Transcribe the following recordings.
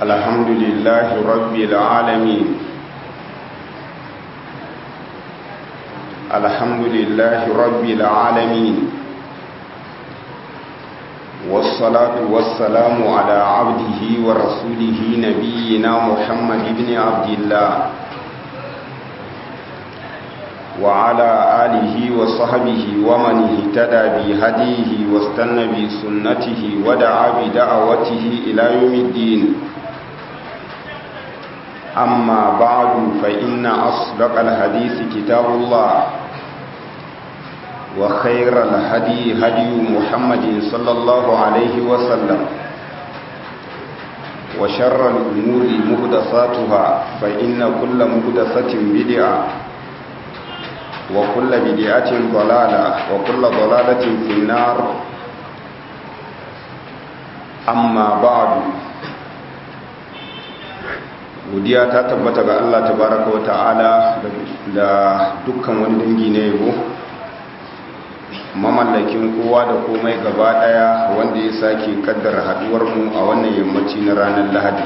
الحمد لله رب العالمين الحمد لله رب العالمين والصلاة والسلام على عبده ورسوله نبينا محمد بن عبد الله وعلى آله وصحبه ومن اهتدى بهديه واستنى بسنته ودعا بدعوته إلى يوم الدين أما بعد فإن أصدق الحديث كتاب الله وخير الهدي هدي محمد صلى الله عليه وسلم وشر الأمور مهدساتها فإن كل مهدسة بدعة وكل بدعة ضلالة وكل ضلالة في النار أما بعد godiya ta tabbata ga Allah tabaraka wa ta'ala da dukkan wani dangi na yabo mamallakin kowa da komai gaba daya wanda ya sake kaddara haduwar mu a wannan yammaci na ranar Lahadi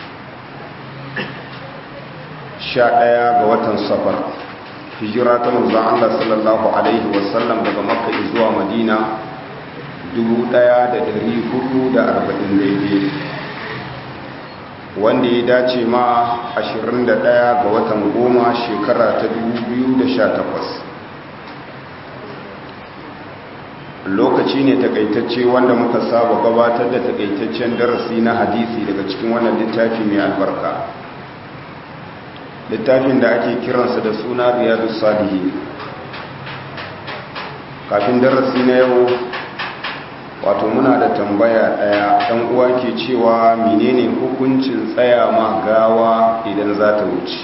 11 ga watan Safar hijira ta manzon Allah sallallahu alaihi wasallam daga Makka zuwa Madina 1440 wanda ya dace ma 21 ga watan goma shekara ta 2018 lokaci ne takaitacce wanda muka saba gabatar da takaitaccen darasi na hadisi daga cikin wannan littafi mai albarka littafin da ake kiransa da suna riyadu salihi kafin darasi na yau wato muna da tambaya daya dan uwa ke cewa menene hukuncin tsaya ma gawa idan za ta wuce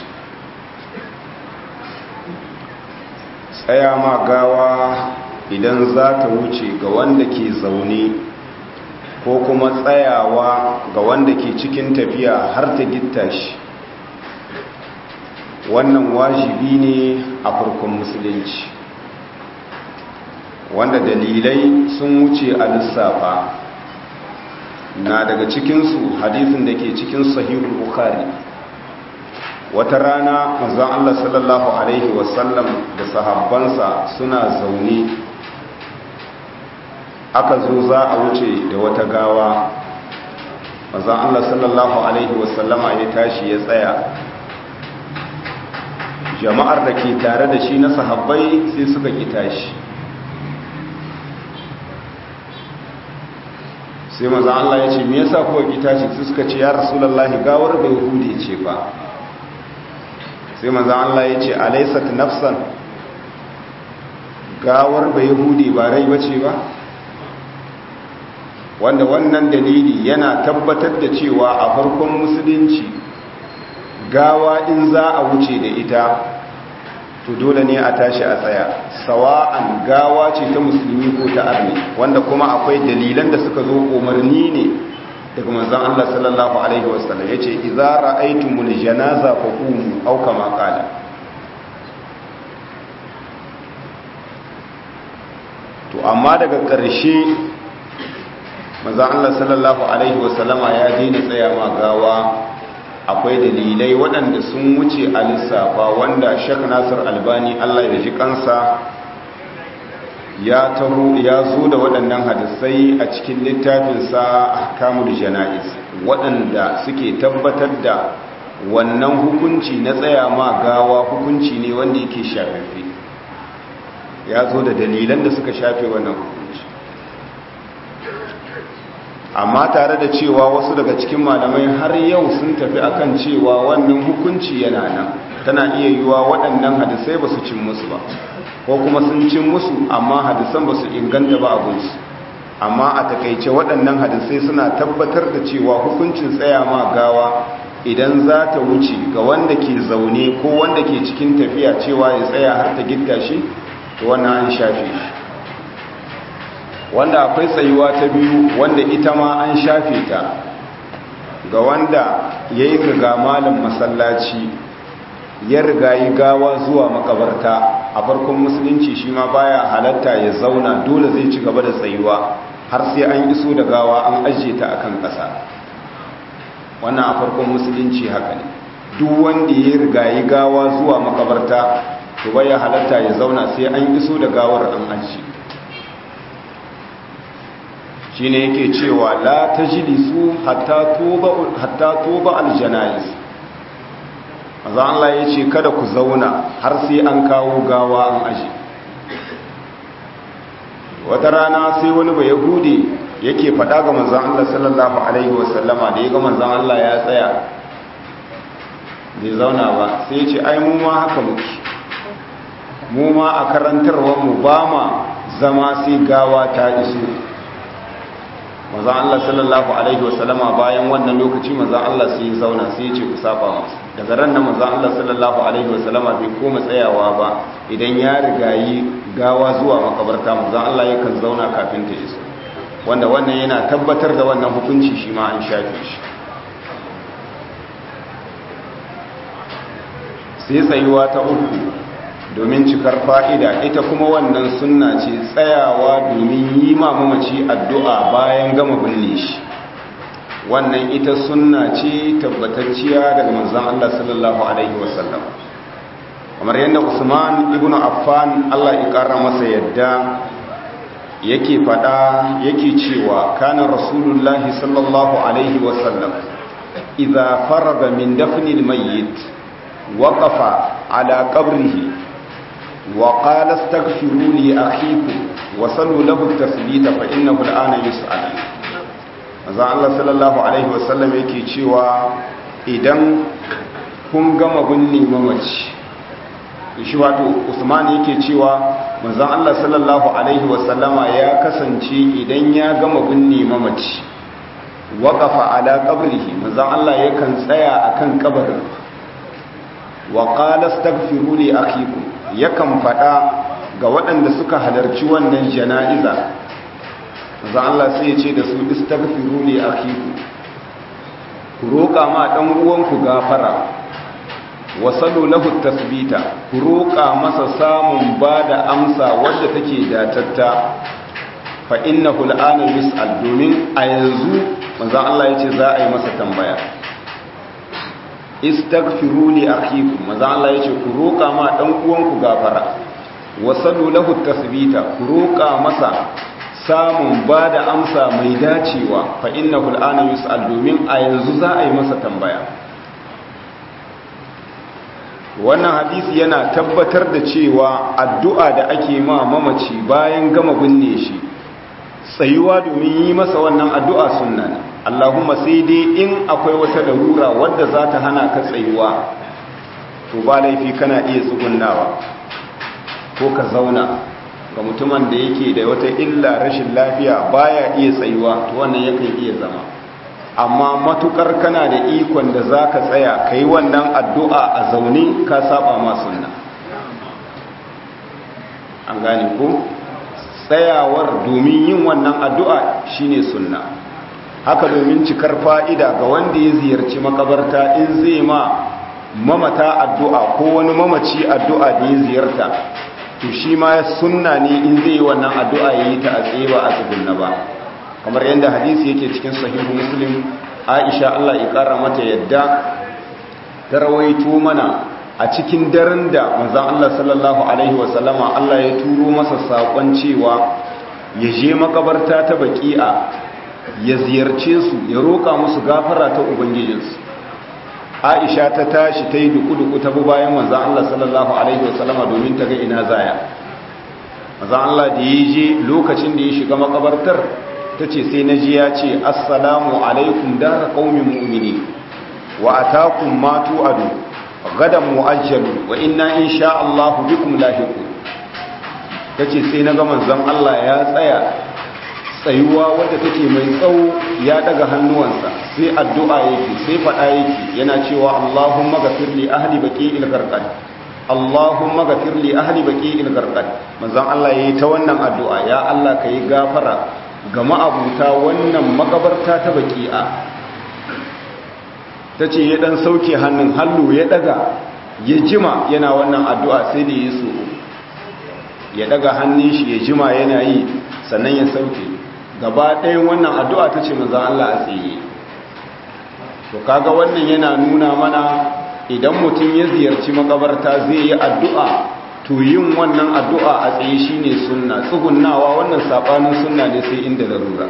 tsaya ma gawa idan za ta wuce ga wanda ke zaune ko kuma tsayawa ga wanda ke cikin tafiya har ta gitta shi wannan wajibi ne a farkon musulunci wanda dalilai sun wuce a lissafa na daga cikinsu hadisin da ke cikin sahihul bukhari wata rana manzon Allah sallallahu alaihi wasallam da sahabbansa suna zaune aka zo za a wuce da wata gawa manzon Allah sallallahu alaihi wasallama ya tashi ya tsaya jama'ar da ke tare da shi na sahabbai sai suka ki tashi sai maza Allah ya ce me yasa kuwa ki tashi sai suka ce ya rasulullahi gawar bai hude ce ba sai maza Allah ya ce alaysat nafsan gawar bai hude ba rai bace ba wanda wannan dalili yana tabbatar da cewa a farkon musulunci gawa in za a wuce da ita to dole ne a tashi a tsaya sawa'an gawa ce ta musulmi ko ta arni wanda kuma akwai dalilan da suka zo umarni ne daga manzon Allah sallallahu alaihi wasallam yace idza ra'aytumul janaza faqumu aw kama qala to amma daga ƙarshe manzon Allah sallallahu alaihi wasallama ya daina tsaya ma gawa akwai dalilai waɗanda sun wuce a lissafa wanda shek nasir albani allah ya ji kansa ya taho ya zo da waɗannan hadisai a cikin littafinsa kamul jana'iz waɗanda suke tabbatar da wannan hukunci na tsaya ma gawa hukunci ne wanda yake shafafe ya zo da dalilan da suka shafe wannan hukunci amma tare da cewa wasu daga cikin malamai har yau sun tafi akan cewa wannan hukunci yana nan tana iya yiwa waɗannan hadisai ba su cin musu ba ko kuma sun cin musu amma hadisan ba su inganta ba abinsu amma a takaice waɗannan hadisai suna tabbatar da cewa hukuncin tsaya ma gawa idan za ta wuce ga wanda ke zaune ko wanda ke cikin tafiya cewa ya tsaya har ta gitta shi to wannan an shafe shi wanda akwai tsayuwa ta biyu wanda ita ma an shafe ta ga wanda ya yi riga malin masallaci ya riga yi gawa zuwa makabarta a farkon musulunci shi ma baya halatta ya zauna dole zai ci gaba da tsayuwa har sai an iso da gawa an ajiye ta akan ƙasa wannan a farkon musulunci haka ne duk wanda ya rigayi gawa zuwa makabarta to bai halatta ya zauna sai an iso da gawar an aji shine yake cewa la tajlisu hatta tuba hatta tuba aljanais manzo Allah yace kada ku zauna har sai an kawo gawa an aji wata rana sai wani bai yahudi yake faɗa ga manzon Allah sallallahu alaihi wasallama da ya ga manzon Allah ya tsaya bai zauna ba sai ya ce ai mu ma haka muke mu ma a karantarwar mu ba ma zama sai gawa ta iso manzon Allah sallallahu alaihi wasallama bayan wannan lokaci manzon Allah sai ya zauna sai ya ce ku saba masa daga ran nan manzon Allah sallallahu alaihi wasallama bai koma tsayawa ba idan ya rigayi gawa zuwa makabarta manzon Allah yakan zauna kafin ta iso wanda wannan yana tabbatar da wannan hukunci shi ma an shafe shi sai tsayuwa ta uku domin cikar fa'ida ita kuma wannan sunna ce tsayawa domin yi mamaci addu'a bayan gama binne shi wannan ita sunna ce tabbatacciya daga manzan Allah sallallahu Alaihi wasallam kamar yadda usman ibn affan Allah ya ƙara masa yadda yake fada yake cewa kana rasulullahi sallallahu alaihi wasallam idza faraga min dafni almayyit waqafa ala qabrihi wa qala astaghfiru li akhikum wa sallu lahu at-tasbita fa innahu al'ana yus'al manzo Allah sallallahu alaihi wasallam yake cewa idan kun gama binne mamaci shi wato Usman yake cewa manzon Allah sallallahu alaihi wasallama ya kasance idan ya gama binne mamaci waqafa ala qabrihi manzon Allah yakan tsaya akan kabarin wa qala astaghfiru li akhikum yakan fada ga waɗanda suka halarci wannan jana'iza manzon Allah sai ya ce da su istaghfiru li akhikum ku roƙa ma dan uwanku gafara wasalu lahu tasbita ku roƙa masa samun ba da amsa wadda take datatta fa innahu al'ana yus'al domin a yanzu manzon Allah yace za a yi masa tambaya istaghfiru li akhikum manzon Allah yace ku roƙa ma dan uwanku gafara wasalu lahu tasbita ku roƙa masa samun ba da amsa mai dacewa fa innahu al'ana yus'al domin a yanzu za a yi masa tambaya wannan hadisi yana tabbatar da cewa addu'a da ake ma mamaci bayan gama binne shi tsayuwa domin yi masa wannan addu'a sunna ne Allahumma sai dai in akwai wata larura wadda za ta hana ka tsayuwa to ba laifi kana iya tsugunnawa ko ka zauna ga mutumin da yake da wata illa rashin lafiya baya iya tsayuwa to wannan yakan iya zama amma matukar kana da ikon da za ka tsaya ka yi wannan addu'a a zaune ka saba ma sunna an gane ko tsayawar domin yin wannan addu'a shine sunna haka domin cikar fa'ida ga wanda ya ziyarci makabarta in zai ma mamata addu'a ko wani mamaci addu'a da ya ziyarta to shi ma sunna ne in zai yi wannan addu'a ya yi ta a tsaye ba a tsugunna ba kamar yadda hadisi yake cikin sahihu muslim aisha Allah ya kara mata yadda ta rawaito mana a cikin daren da manzon Allah sallallahu alaihi wasallama Allah ya turo masa sakon cewa ya je makabarta ta baki'a ya ziyarce su ya roka musu gafara ta ubangijinsu aisha ta tashi ta yi duku-duku ta bi bayan manzon Allah sallallahu alaihi wasallama domin ta ga ina zaya manzon Allah da ya je lokacin da ya shiga makabartar ta ce sai na ji ya ce assalamu alaikum dara qaumin mu'mini wa atakum ma tu'adu gadan mu'ajjalu wa inna insha Allah bikum lahiqun tace sai na ga manzon Allah ya tsaya tsayuwa wadda take mai tsawo ya daga hannuwansa sai addu'a yake sai fada yake yana cewa Allahumma ghafir li ahli baqi'il gharqad Allahumma ghafir li ahli baqi'il gharqad manzon Allah yayi ta wannan addu'a ya Allah kai gafara ga ma'abuta wannan makabarta ta baki'a ta ce ya dan sauke hannun hallu ya daga ya jima yana wannan addu'a sai da ya so ya daga hannun shi ya jima yana yi sannan ya sauke gaba ɗayan wannan addu'a ta ce manzan Allah a tsaye to kaga wannan yana nuna mana idan mutum ya ziyarci makabarta zai yi addu'a to yin wannan addu'a a tsaye shine sunna tsugunnawa wannan sabanin sunna ne sai inda larura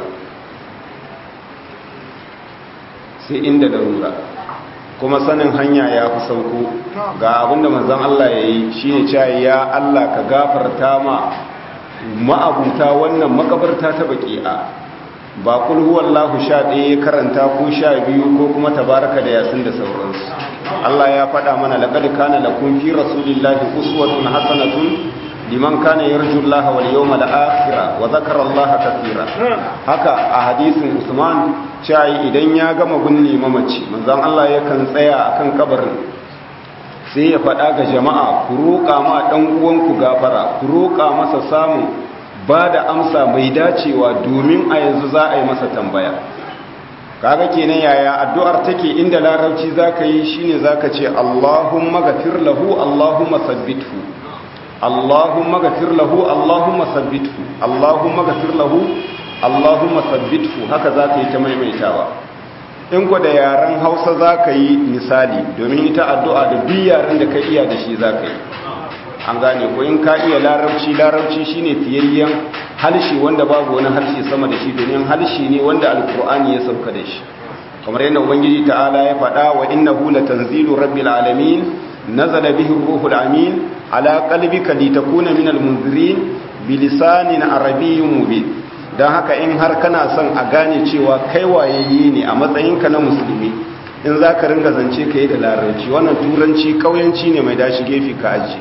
sai inda larura kuma sanin hanya ya fi sauko ga abinda manzon Allah ya yi shine cewa ya Allah ka gafarta ma ma'abuta wannan makabarta ta baki'a ba kul huwallahu sha ɗaya ya karanta ko sha biyu ko kuma tabaraka da yasin da sauransu Allah ya faɗa mana laqad kana lakum fi rasulillahi uswatun hasanatun liman kana yarju Allah wal yawmal akhir wa dhakara Allah katira haka a hadisin Usman cewa idan ya gama gunne mamaci manzon Allah yakan tsaya akan kabarin sai ya faɗa ga jama'a ku roƙa ma ɗan uwanku gafara ku roƙa masa samun ba da amsa mai dacewa domin a yanzu za a yi masa tambaya kaga kenan yaya addu'ar take inda larabci zaka yi shine zaka ce Allahumma ghafir lahu Allahumma sabbithu Allahumma ghafir lahu Allahumma sabbithu Allahumma ghafir lahu Allahumma sabbithu haka zaka yi ta maimaitawa in ku da yaren Hausa zaka yi misali domin ita addu'a da duk yaren da ka iya da shi zaka yi an gane ko in ka iya larabci larabci shine fiyayyen halshi wanda babu wani harshe sama da shi domin halshi ne wanda alkur'ani ya sauka da shi kamar yadda ubangiji ta'ala ya faɗa wa innahu latanzilu rabbil alamin nazala bihi ruhul amin ala qalbika litakuna minal munzirin bilisanin arabiyyin mubin dan haka in har kana son a gane cewa kai wayayye ne a matsayinka na musulmi in za ka ringa zance ka yi da larabci wannan turanci kauyanci ne mai dashi gefe ka aji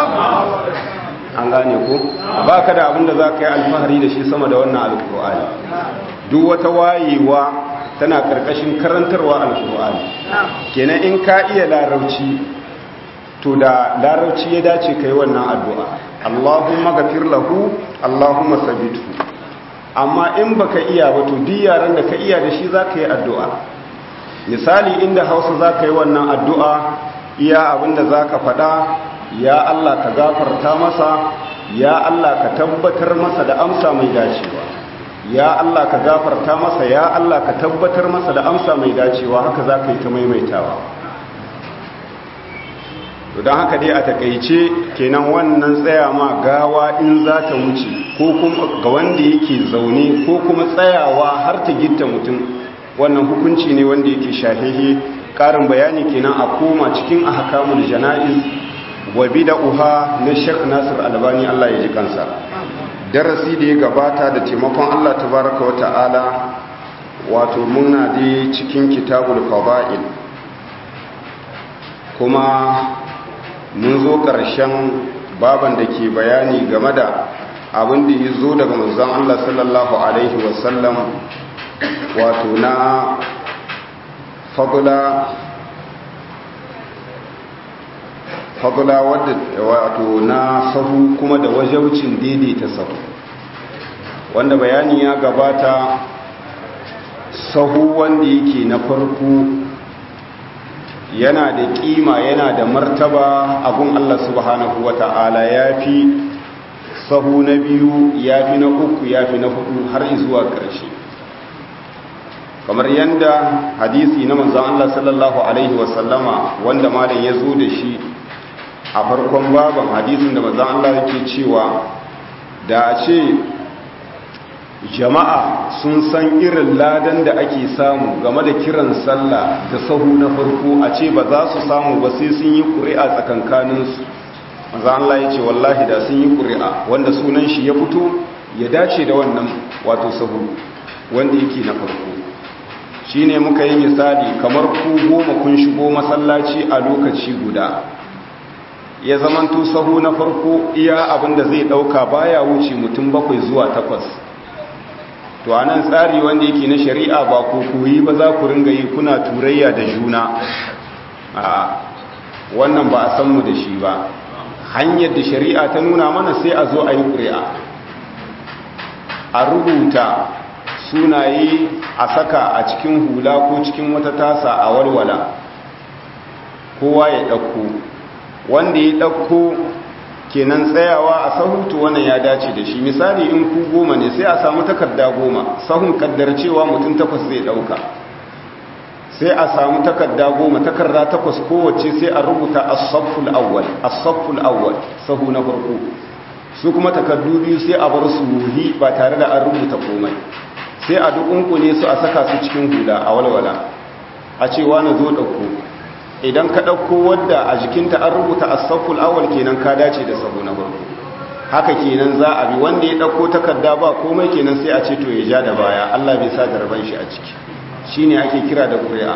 an gane ko ba ka da abinda za ka yi alfahari da shi sama da wannan alkur'ani duk wata wayewa tana karkashin karantarwa alkur'ani kenan in ka iya larabci to da larabci ya dace ka yi wannan addu'a allahumma gafir lahu allahumma sabitu amma in baka iya ba to duk yaran da ka iya da shi za ka yi addu'a misali inda hausa za ka yi wannan addu'a iya abinda za ka faɗa ya Allah ka gafarta masa ya Allah ka tabbatar masa da amsa mai dacewa ya Allah ka gafarta masa ya Allah ka tabbatar masa da amsa mai dacewa haka za ka yi ta maimaitawa don haka dai a takaice kenan wannan tsaya ma gawa in za ta wuce ko kuma ga wanda yake zaune ko kuma tsayawa har ta gitta mutum wannan hukunci ne wanda yake shahehe karin bayani kenan a koma cikin ahkamul janaiz wa bid'uha na Sheikh Nasir Albani Allah ya ji kansa darasi da ya gabata da taimakon Allah tabaaraka wa ta'ala wato muna da cikin kitabul fadail kuma mun zo ƙarshen baban da ke bayani game da abin da ya zo daga manzon Allah sallallahu alaihi wasallam wato na fadula fadula wadda wato na sahu kuma da wajaucin daidaita sahu wanda bayani ya gabata sahu wanda yake na farko yana da kima yana da martaba abun Allah subhanahu wata'ala ya fi sahu na biyu ya fi na uku ya fi na hudu har zuwa ƙarshe kamar yadda hadisi na manzan Allah sallallahu Alaihi wasallama wanda malam ya zo da shi a farkon baban hadisin da manzan Allah yake cewa da a ce jama'a sun san irin ladan da ake samu game da kiran sallah da sahu na farko a ce ba za su samu ba sai sun yi ƙuri'a tsakankaninsu manzan Allah ya ce wallahi da sun yi ƙuri'a wanda sunan shi ya fito ya dace da wannan wato sahu wanda yake na farko shi ne muka yi misali kamar ku goma kun shigo masallaci a lokaci guda ya zamanto sahu na farko iya abinda zai dauka baya wuce mutum bakwai zuwa takwas to a nan tsari wanda yake na shari'a ba ku koyi ba za ku ringa yi kuna turayya da juna a wannan ba a san mu da shi ba hanyar da shari'a ta nuna mana sai a zo a yi ƙuri'a a rubuta sunaye a saka a cikin hula ko cikin wata tasa a walwala kowa ya ɗauko wanda ya ɗauko kenan tsayawa a sahutu wannan ya dace da shi misali in ku goma ne sai a samu takarda goma sahun kaddar cewa mutum takwas zai ɗauka sai a samu takarda goma takarda takwas kowace sai a rubuta as-safful awwal as-safful awwal sahu na farko su kuma takardu biyu sai a bar su ruhi ba tare da an rubuta komai sai a dukunkune su a saka su cikin hula a walwala a cewa na zo ɗauko idan ka ɗauko wadda a jikinta an rubuta as-safful awwal kenan ka dace da sahu na farko haka kenan za a bi wanda ya ɗauko takarda ba komai kenan sai a ce to ya ja da baya Allah bai sa jarban shi a ciki shine ake kira da ƙuri'a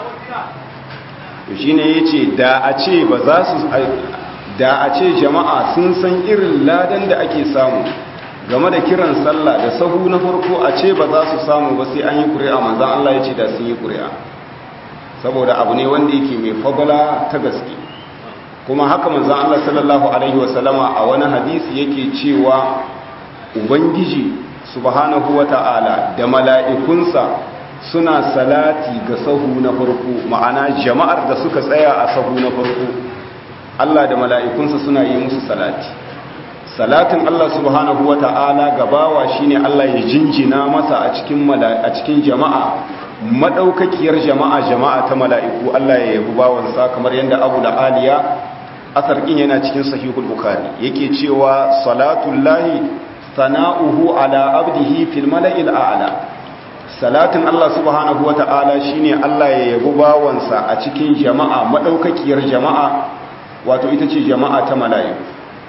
to shine yace da a ce ba za su da a ce jama'a sun san irin ladan da ake samu game da kiran sallah da sahu na farko a ce ba za su samu ba sai an yi ƙuri'a manzon Allah yace da sun yi ƙuri'a saboda abu ne wanda yake mai fadala ta gaske kuma haka manzon Allah sallallahu alaihi wasallama a wani hadisi yake cewa ubangiji subhanahu wata'ala da mala'ikunsa suna salati ga sahu na farko ma'ana jama'ar da suka tsaya a sahu na farko Allah da mala'ikunsa suna yi musu salati salatin Allah subhanahu wata'ala gabawa shine Allah ya jinjina masa a cikin a cikin jama'a madaukakiyar jama'a jama'a ta mala'iku Allah ya yabi bawansa kamar yadda Abu da Aliya asar ɗin yana cikin sahihul bukhari yake cewa salatul lahi sana'uhu ala abdihi fil mala'il a'la salatin Allah subhanahu wata'ala shine Allah ya yabi bawansa a cikin jama'a madaukakiyar jama'a wato ita ce jama'a ta mala'iku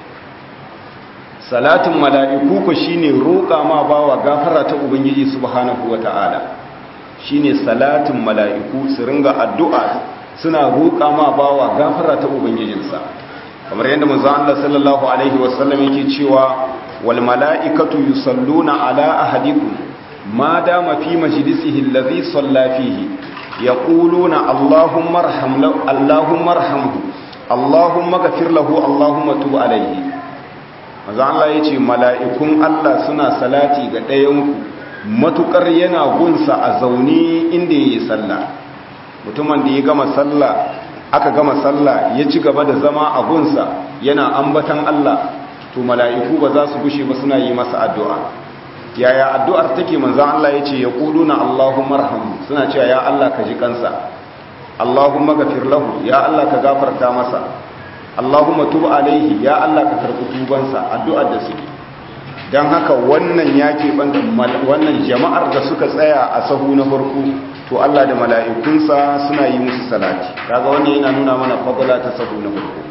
salatin mala'iku ko shine roƙa ma bawa gafara ta ubangiji subhanahu wata'ala shine salatin mala'iku su ringa addu'a suna roƙa ma bawa gafara ta ubangijinsa kamar yadda manzo Allah sallallahu alaihi wasallam yake cewa wal mala'ikatu yusalluna ala ahadikum ma dama fi majlisihi alladhi salla fihi yaquluna allahumma arham allahumma arhamhu allahumma ghfir lahu allahumma tub alaihi manzo Allah yace mala'ikun Allah suna salati ga ɗayanku matukar yana gunsa a zaune inda yayi sallah mutumin da ya gama sallah aka gama sallah ya ci gaba da zama a gunsa yana ambatan Allah to mala'iku ba za su gushe ba suna yi masa addu'a yaya addu'ar take manzan Allah ya ce ya ƙuduna Allahumma rahamu suna cewa ya Allah ka ji kansa Allahumma gafir lahu ya Allah ka gafarta masa Allahumma tub alaihi ya Allah ka karɓi tubansa addu'ar da suke don haka wannan ya keɓanta wannan jama'ar da suka tsaya a sahu na farko to Allah da mala'ikunsa suna yi musu salati kaga wannan yana nuna mana fadala ta sahu na farko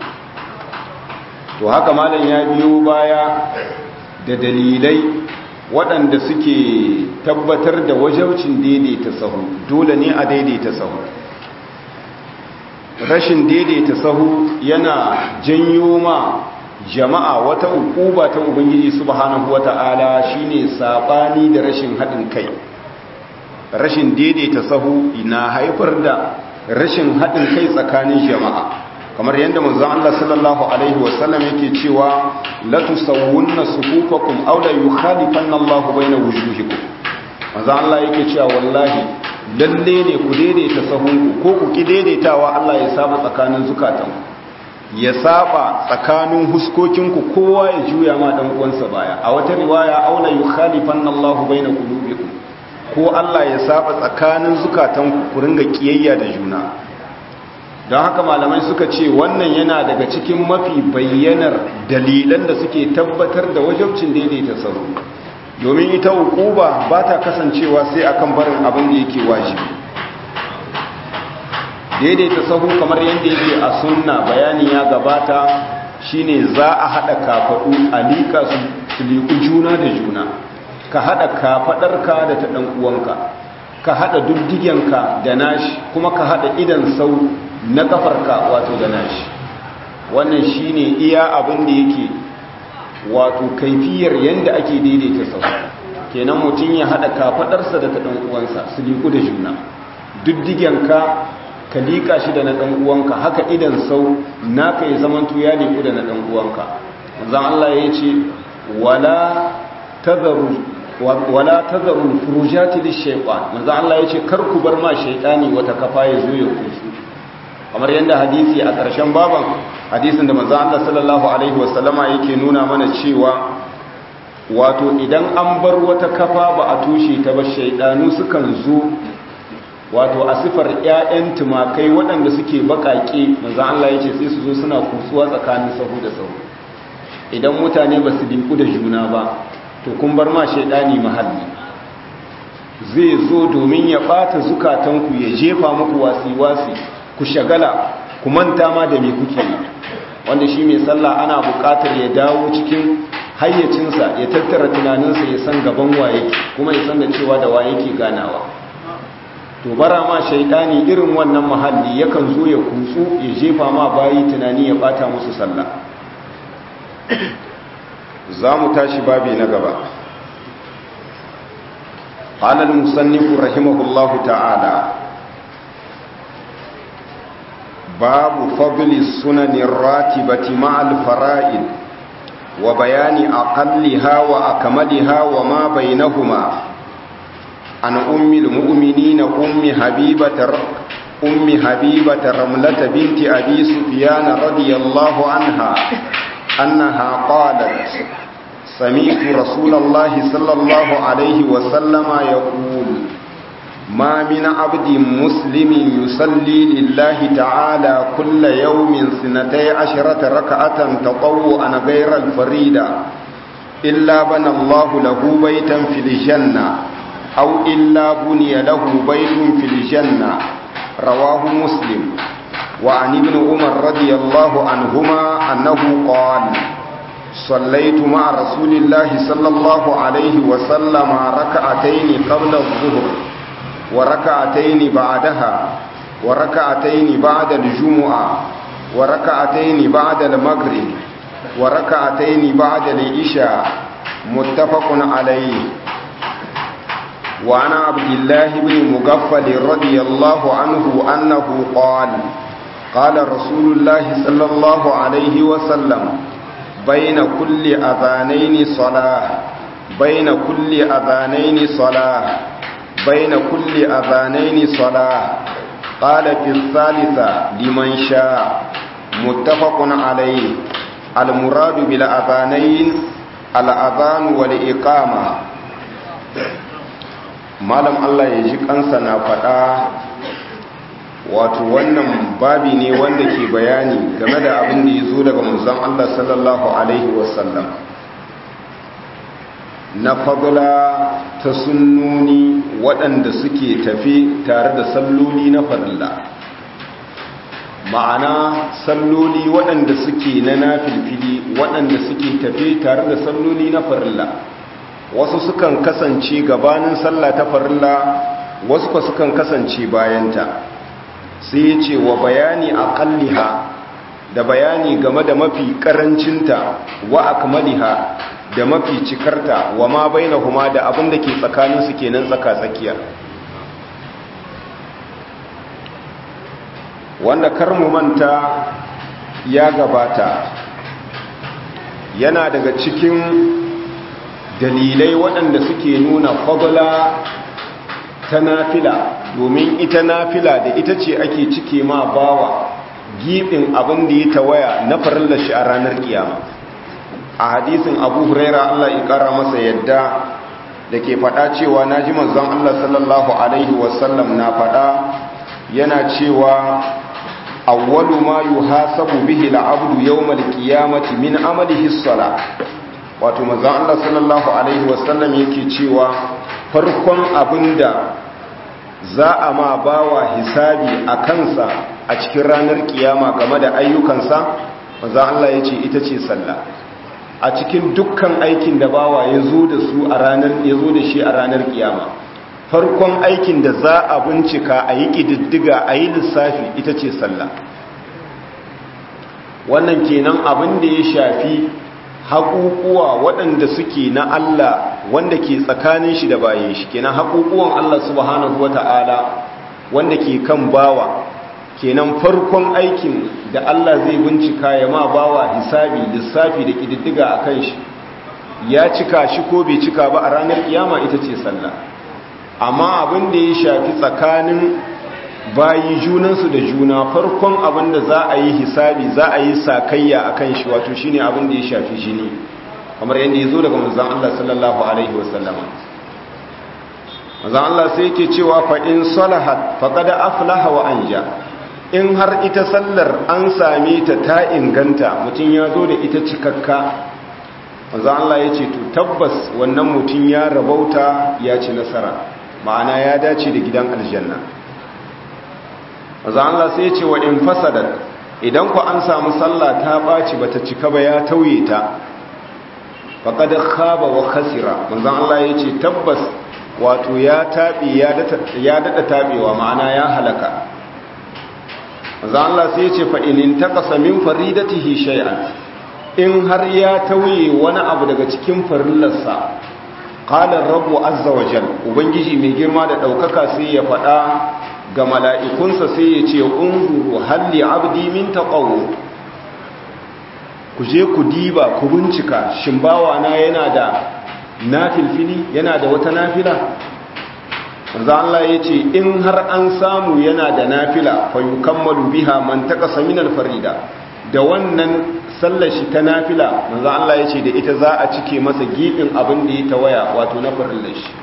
to haka malam ya biyo baya da dalilai waɗanda suke tabbatar da wajaucin daidaita sahu dole ne a daidaita sahu rashin daidaita sahu yana janyo ma jama'a wata ukuba ta ubangiji subhanahu wata'ala shine sabani da rashin haɗin kai rashin daidaita sahu na haifar da rashin haɗin kai tsakanin jama'a kamar yadda manzon Allah sallallahu alaihi wasallam yake cewa la tusawwunna sufufakum aw la yukhalifanna Allah baina wujuhikum manzon Allah yake cewa wallahi lalle ne ku daidaita sahunku ko ku ki daidaitawa Allah ya saba tsakanin zukatanku ya saba tsakanin huskokinku kowa ya juya ma dan uwansa baya a wata riwaya aw la yukhalifanna Allah baina qulubikum ko Allah ya saba tsakanin zukatanku ku ringa kiyayya da juna don haka malamai suka ce wannan yana daga cikin mafi bayyanar dalilan da suke tabbatar da wajabcin daidaita sauro domin ita hukuba ba ta kasancewa sai akan barin abin da yake wajibi daidaita sahu kamar yadda yake a sunna bayani ya gabata shine za a haɗa kafaɗu a liƙa su liƙu juna da juna ka haɗa kafaɗarka da ta ɗan uwanka ka haɗa duddigenka da nashi kuma ka haɗa idan sau na kafarka wato da nashi wannan shine iya abin da yake wato kaifiyar yanda ake daidaita sau kenan mutum ya haɗa kafaɗarsa da ta ɗan uwansa su liƙu da juna duddigenka ka liƙa shi da na ɗan uwanka haka idan sau naka ya zamanto ya liƙu da na ɗan uwanka zan Allah ya ce wala tazaru wala tazarul furujati lishaytan manzo Allah yace kar ku bar ma shaytani wata kafa ya zo ya kusu kamar yanda hadisi a ƙarshen baban hadisin da manzo Allah sallallahu alaihi wasallama yake nuna mana cewa wato idan an bar wata kafa ba a tushe ta ba shaydanu sukan zo wato a sifar 'ya'yan tumakai waɗanda suke baƙaƙe manzan Allah ya ce sai su zo suna kusuwa tsakanin sahu da sahu idan mutane ba su dinku da juna ba to kun bar ma shaidani mahalli zai zo domin ya ɓata zukatanku ya jefa muku wasi-wasi ku shagala ku manta ma da me kuke yi wanda shi mai sallah ana buƙatar ya dawo cikin hayyacinsa ya tattara tunaninsa ya san gaban waye kuma ya san da cewa da waye ke ganawa to bara ma shaidani irin wannan mahalli yakan zo ya kutsu ya jefa ma bayi tunani ya bata musu sallah za mu tashi babi na gaba قال المصنف رحمه الله تعالى باب فضل السنن الراتبة مع الفرائض وبيان أقلها وأكملها وما بينهما عن أم المؤمنين أم حبيبة أم حبيبة رملة بنت أبي سفيان رضي الله عنها أنها قالت سمعت رسول الله صلى الله عليه وسلم يقول ما من عبد مسلم يصلي لله تعالى كل يوم سنتي عشرة ركعة تطوعا غير الفريدة إلا بنى الله له بيتا في الجنة أو إلا بني له بيت في الجنة رواه مسلم وعن ابن عمر رضي الله عنهما أنه قال صليت مع رسول الله صلى الله عليه وسلم ركعتين قبل الظهر وركعتين بعدها وركعتين بعد الجمعة وركعتين بعد المغرب وركعتين بعد العشاء متفق عليه وعن عبد الله بن مغفل رضي الله عنه أنه قال قال رسول الله صلى الله عليه وسلم بين كل أذانين صلاة بين كل أذانين صلاة بين كل أذانين صلاة قال في الثالثة لمن شاء متفق عليه المراد بالأذانين الأذان والإقامة malam Allah ya ji kansa na faɗa wato wannan babi ne wanda ke bayani game da abin da ya zo daga manzon Allah sallallahu alaihi wasallam na fadula ta sunnoni waɗanda suke tafi tare da salloli na farilla ma'ana salloli waɗanda suke na nafilfili waɗanda suke tafi tare da salloli na farilla wasu sukan kasance gabanin sallah ta farilla wasu ka sukan kasance bayanta sai ya ce wa bayani aqalliha da bayani game da mafi karancinta wa akmaliha da mafi cikarta wa ma bainahuma da abin da ke tsakaninsu kenan tsaka-tsakiya wanda karmu manta ya gabata yana daga cikin dalilai waɗanda suke nuna fadla ta nafila domin ita nafila da ita ce ake cike ma bawa giɓin abin da ya tawaya na farillar shi a ranar kiyama a hadisin abu huraira Allah ya kara masa yadda da ke faɗa cewa na ji manzon Allah sallallahu alaihi wasallam na faɗa yana cewa awwalu ma yuhasabu bihi al-abdu yawm al-qiyamati min amalihi as-salah wato manzon Allah sallallahu alaihi wasallam yake cewa farkon abinda za a ma bawa hisabi a kansa a cikin ranar kiyama game da ayyukansa manzon Allah yace ita ce sallah a cikin dukkan aikin da bawa ya zo da su a ranar ya zo da shi a ranar kiyama farkon aikin da za a bincika a yi ƙididdiga a yi lissafi ita ce sallah wannan kenan abin da ya shafi haƙuƙuwa waɗanda suke na Allah wanda ke tsakanin shi da bayan shi kenan haƙuƙuwan Allah subhanahu wata'ala wanda ke kan bawa kenan farkon aikin da Allah zai bincika ya ma bawa hisabi lissafi da ƙididdiga a kan shi ya cika shi ko bai cika ba a ranar kiyama ita ce sallah amma abin da ya shafi tsakanin bayi junansu da juna farkon abin da za a yi hisabi za a yi sakayya a kan shi wato shine abin da ya shafi jini kamar yadda ya zo daga manzan Allah sallallahu alaihi wasallama manzon Allah sai yake cewa fa in salahat faqad aflaha wa anja in har ita sallar an same ta ta inganta mutum ya zo da ita cikakka manzon Allah ya ce to tabbas wannan mutum ya rabauta ya ci nasara ma'ana ya dace da gidan aljanna manzon Allah sai ya ce wa in fasadat idan ku an samu sallah ta baci bata cika ba ya tauye ta faqad khaba wa khasira manzon Allah ya ce tabbas wato ya tabi ya dada tabewa ma'ana ya halaka manzon Allah sai ya ce fa in taqasa min faridatihi shay'an in har ya tauye wani abu daga cikin farillarsa qala rabbu azza wa jal ubangiji mai girma da daukaka sai ya faɗa ga mala'ikunsa sai ya ce unzuru halli abdi min taqawu ku je ku diba ku bincika shin bawana yana da nafilfili yana da wata nafila manzo Allah ya ce in har an samu yana da nafila fa yukammalu biha man taqasa min al-farida da wannan sallar shi ta nafila manzo Allah ya ce da ita za a cike masa gibin abin da ya tawaya wato na farillar shi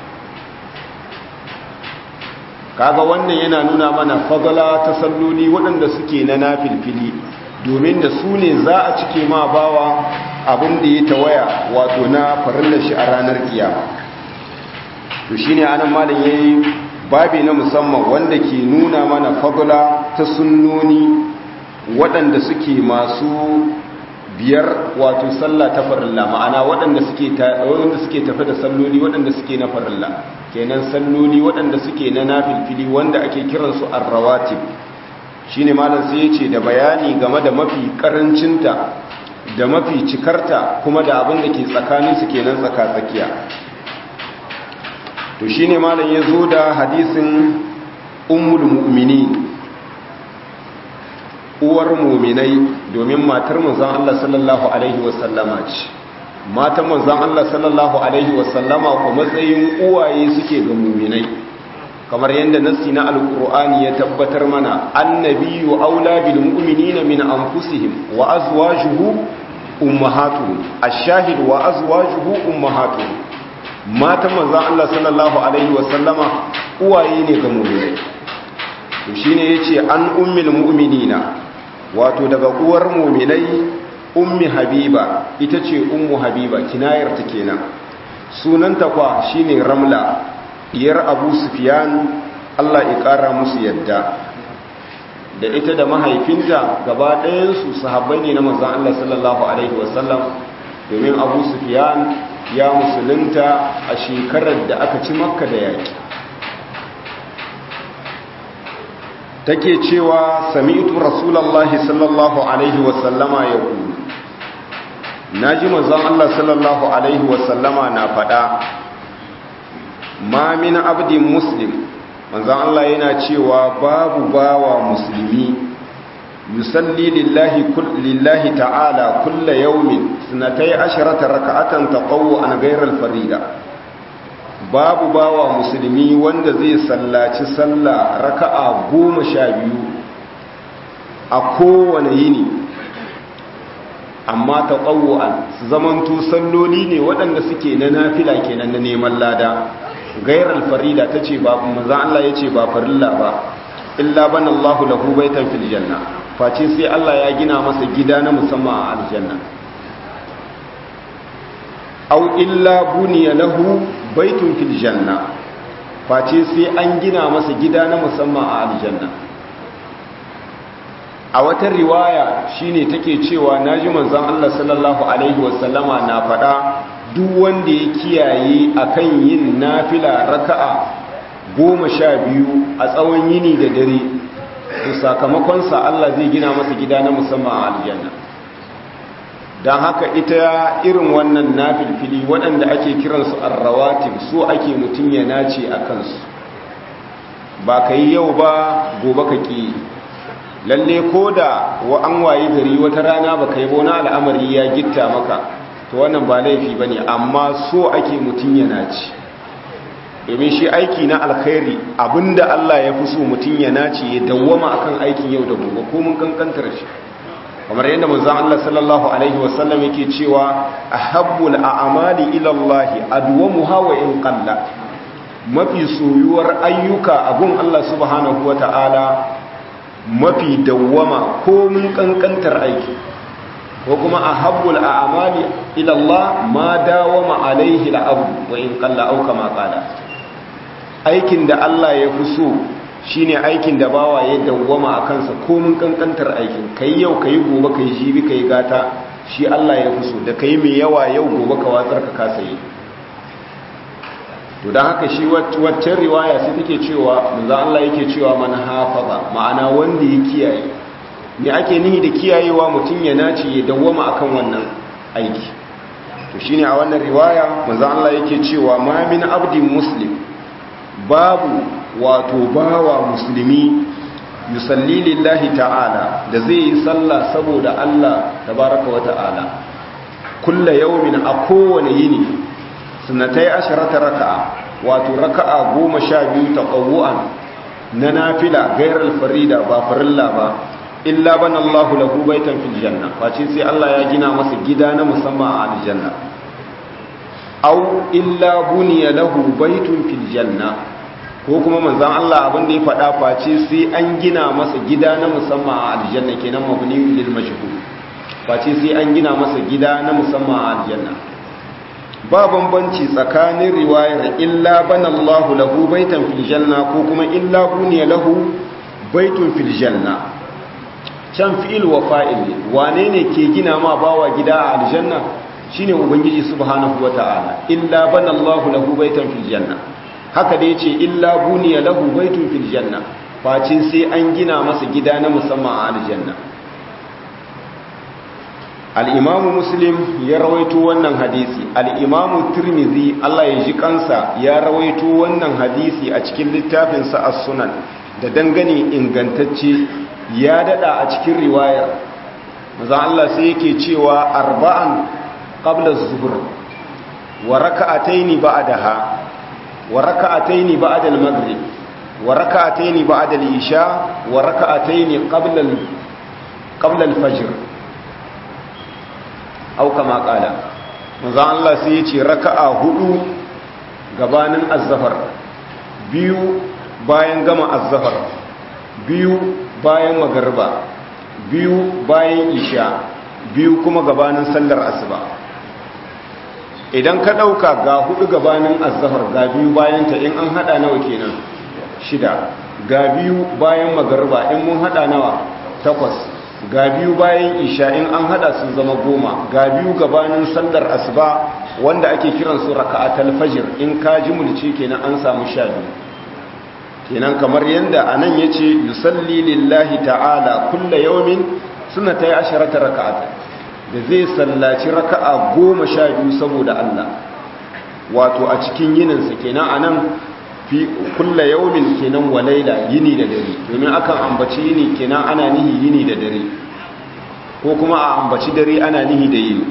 kaga wannan yana nuna mana fadala ta salloli waɗanda suke na nafilfili domin da su ne za a cike ma bawa abin da ya tawaya wato na farillar shi a ranar kiyama to shine anan malam yayi babi na musamman wanda ke nuna mana fadala ta sunnoni waɗanda suke masu biyar wato sallah ta farilla ma'ana waɗanda suke waɗanda suke tafi da salloli waɗanda suke na farilla kenan salloli waɗanda suke na nafilfili wanda ake kiransu ar-rawatib shine malam sai yace da bayani game da mafi karancinta da mafi cikarta kuma da abin da ke tsakanin su kenan tsaka tsakiya to shine malam ya zo da hadisin ummul mu'minin uwar muminai domin matar manzon Allah sallallahu alaihi wasallama ce matan manzon Allah sallallahu alaihi wasallama ko matsayin uwaye suke ga muminai kamar yadda nassi na alqur'ani ya tabbatar mana annabiyyu aula bil mu'minina min anfusihim wa azwajuhu ummahatuhum ash-shahid wa azwajuhu ummahatuhum matan manzon Allah sallallahu alaihi wasallama uwaye ne ga muminai to shine yace an ummul mu'minina wato daga uwar muminai ummi habiba ita ce ummu habiba kinayar ta kenan sunanta kwa shine ramla diyar abu sufyan Allah ya kara musu yadda da ita da mahaifinta gaba ɗayansu sahabbai ne na manzon Allah sallallahu alaihi wasallam domin abu sufyan ya musulunta a shekarar da aka ci makka da yaki take cewa sami'tu rasulullahi sallallahu alaihi wasallama ya ku naji manzon Allah sallallahu alaihi wasallama na fada ma min abdin muslim manzon Allah yana cewa babu bawa musulmi yusalli lillahi kull lillahi ta'ala kulla yawmin sunatai asharata raka'atan taqawwu an ghayra al-farida babu bawa musulmi wanda zai sallaci sallah raka'a goma sha biyu a kowane yini amma ta ƙawu'an su zamanto salloli ne waɗanda suke na nafila kenan na neman lada gairar farida ta ce ba maza Allah ya ce ba farilla ba illa ban Allah lahu baitan fil janna face sai Allah ya gina masa gida na musamman a aljanna au illa buniya lahu baitun fil janna face sai an gina masa gida na musamman a aljanna a wata riwaya shine take cewa naji manzon Allah sallallahu alaihi wasallama na faɗa duk wanda ya kiyaye akan yin nafila raka'a goma sha biyu a tsawon yini da dare to sakamakonsa Allah zai gina masa gida na musamman a aljanna don haka ita irin wannan nafilfili waɗanda ake kiransu arrawatib so ake mutum ya nace a kansu ba ka yi yau ba gobe ka ƙi lalle ko da wa an waye gari wata rana ba ka yi wani al'amari ya gitta maka to wannan ba laifi ba ne amma so ake mutum ya nace domin shi aiki na alkhairi abinda Allah ya fi so mutum ya nace ya dawwama akan aikin yau da gobe ko mun kankantar shi kamar yadda manzon Allah sallallahu alaihi wasallam yake cewa ahabbul a'mali ila Allah adwamuha wa in qalla mafi soyuwar ayyuka abun Allah subhanahu wata'ala mafi dawwama ko mun kankantar aiki ko kuma ahabbul a'mali ila Allah ma dawama alaihi al'abd wa in qalla aw kama qala aikin da Allah ya fi so shine aikin da bawa ya dawwama a kansa komin kankantar aikin kai yau kai gobe kai jibi kai gata shi Allah ya fi so da kai mai yawa yau gobe ka watsar ka kasa yi to dan haka shi waccan riwaya sai take cewa manzo Allah yake cewa man hafaza ma'ana wanda ya kiyaye me ake nihi da kiyayewa mutum ya nace ya dawwama akan wannan aiki to shine a wannan riwaya manzo Allah yake cewa ma min abdin muslim babu wato bawa musulmi yusalli lillahi ta'ala da zai yi sallah saboda Allah tabaraka wa ta'ala kulla yawmin a kowane yini sunnatai asharata raka'a wato raka'a goma sha biyu taqawu'an na nafila gairar farida ba farilla ba illa bana Allahu lahu baitan fil janna face sai Allah ya gina masa gida na musamman a aljanna aw illa buniya lahu baitun fil janna ko kuma manzan Allah abin da ya faɗa face sai an gina masa gida na musamman a aljanna kenan mabni lil majhul face sai an gina masa gida na musamman a aljanna ba bambanci tsakanin riwayar illa banallahu lahu baitan fil janna ko kuma illa buniya lahu baitun fil janna can fi'il wa fa'il wane ne ke gina ma bawa gida a aljanna shine ubangiji subhanahu wata'ala illa banallahu lahu baitan fil janna haka da yace illa buniya lahu baitun fil janna face sai an gina masa gida na musamman a aljanna al-imam muslim ya rawaito wannan hadisi al-imam tirmidhi Allah ya ji kansa ya rawaito wannan hadisi a cikin littafin sa as-sunan da dangane ingantacce ya dada a cikin riwayar maza Allah sai yake cewa arba'an qabla az-zuhr wa raka'ataini ba'daha wa raka'ataini ba'da al-maghrib wa raka'ataini ba'da al-isha wa raka'ataini qabla qabla al-fajr aw kama qala maza Allah sai yace raka'a hudu gabanin az-zahar biyu bayan gama az-zahar biyu bayan magarba biyu bayan isha biyu kuma gabanin sallar asuba idan ka ɗauka ga hudu gabanin azahar ga biyu bayan ta in an hada nawa kenan shida ga biyu bayan magarba in mun hada nawa takwas ga biyu bayan isha in an hada sun zama goma ga biyu gabanin sallar asuba wanda ake kiransu raka'atul fajr in ka ji mulci kenan an samu sha biyu kenan kamar yadda anan yace yusalli lillahi ta'ala kulla yawmin sunnatay asharata raka'at da zai sallaci raka'a goma sha biyu saboda Allah wato a cikin yininsa kenan anan fi kulla yawmin kenan wa laila yini da dare domin akan ambaci yini kenan ana nihi yini da dare ko kuma a ambaci dare ana nihi da yini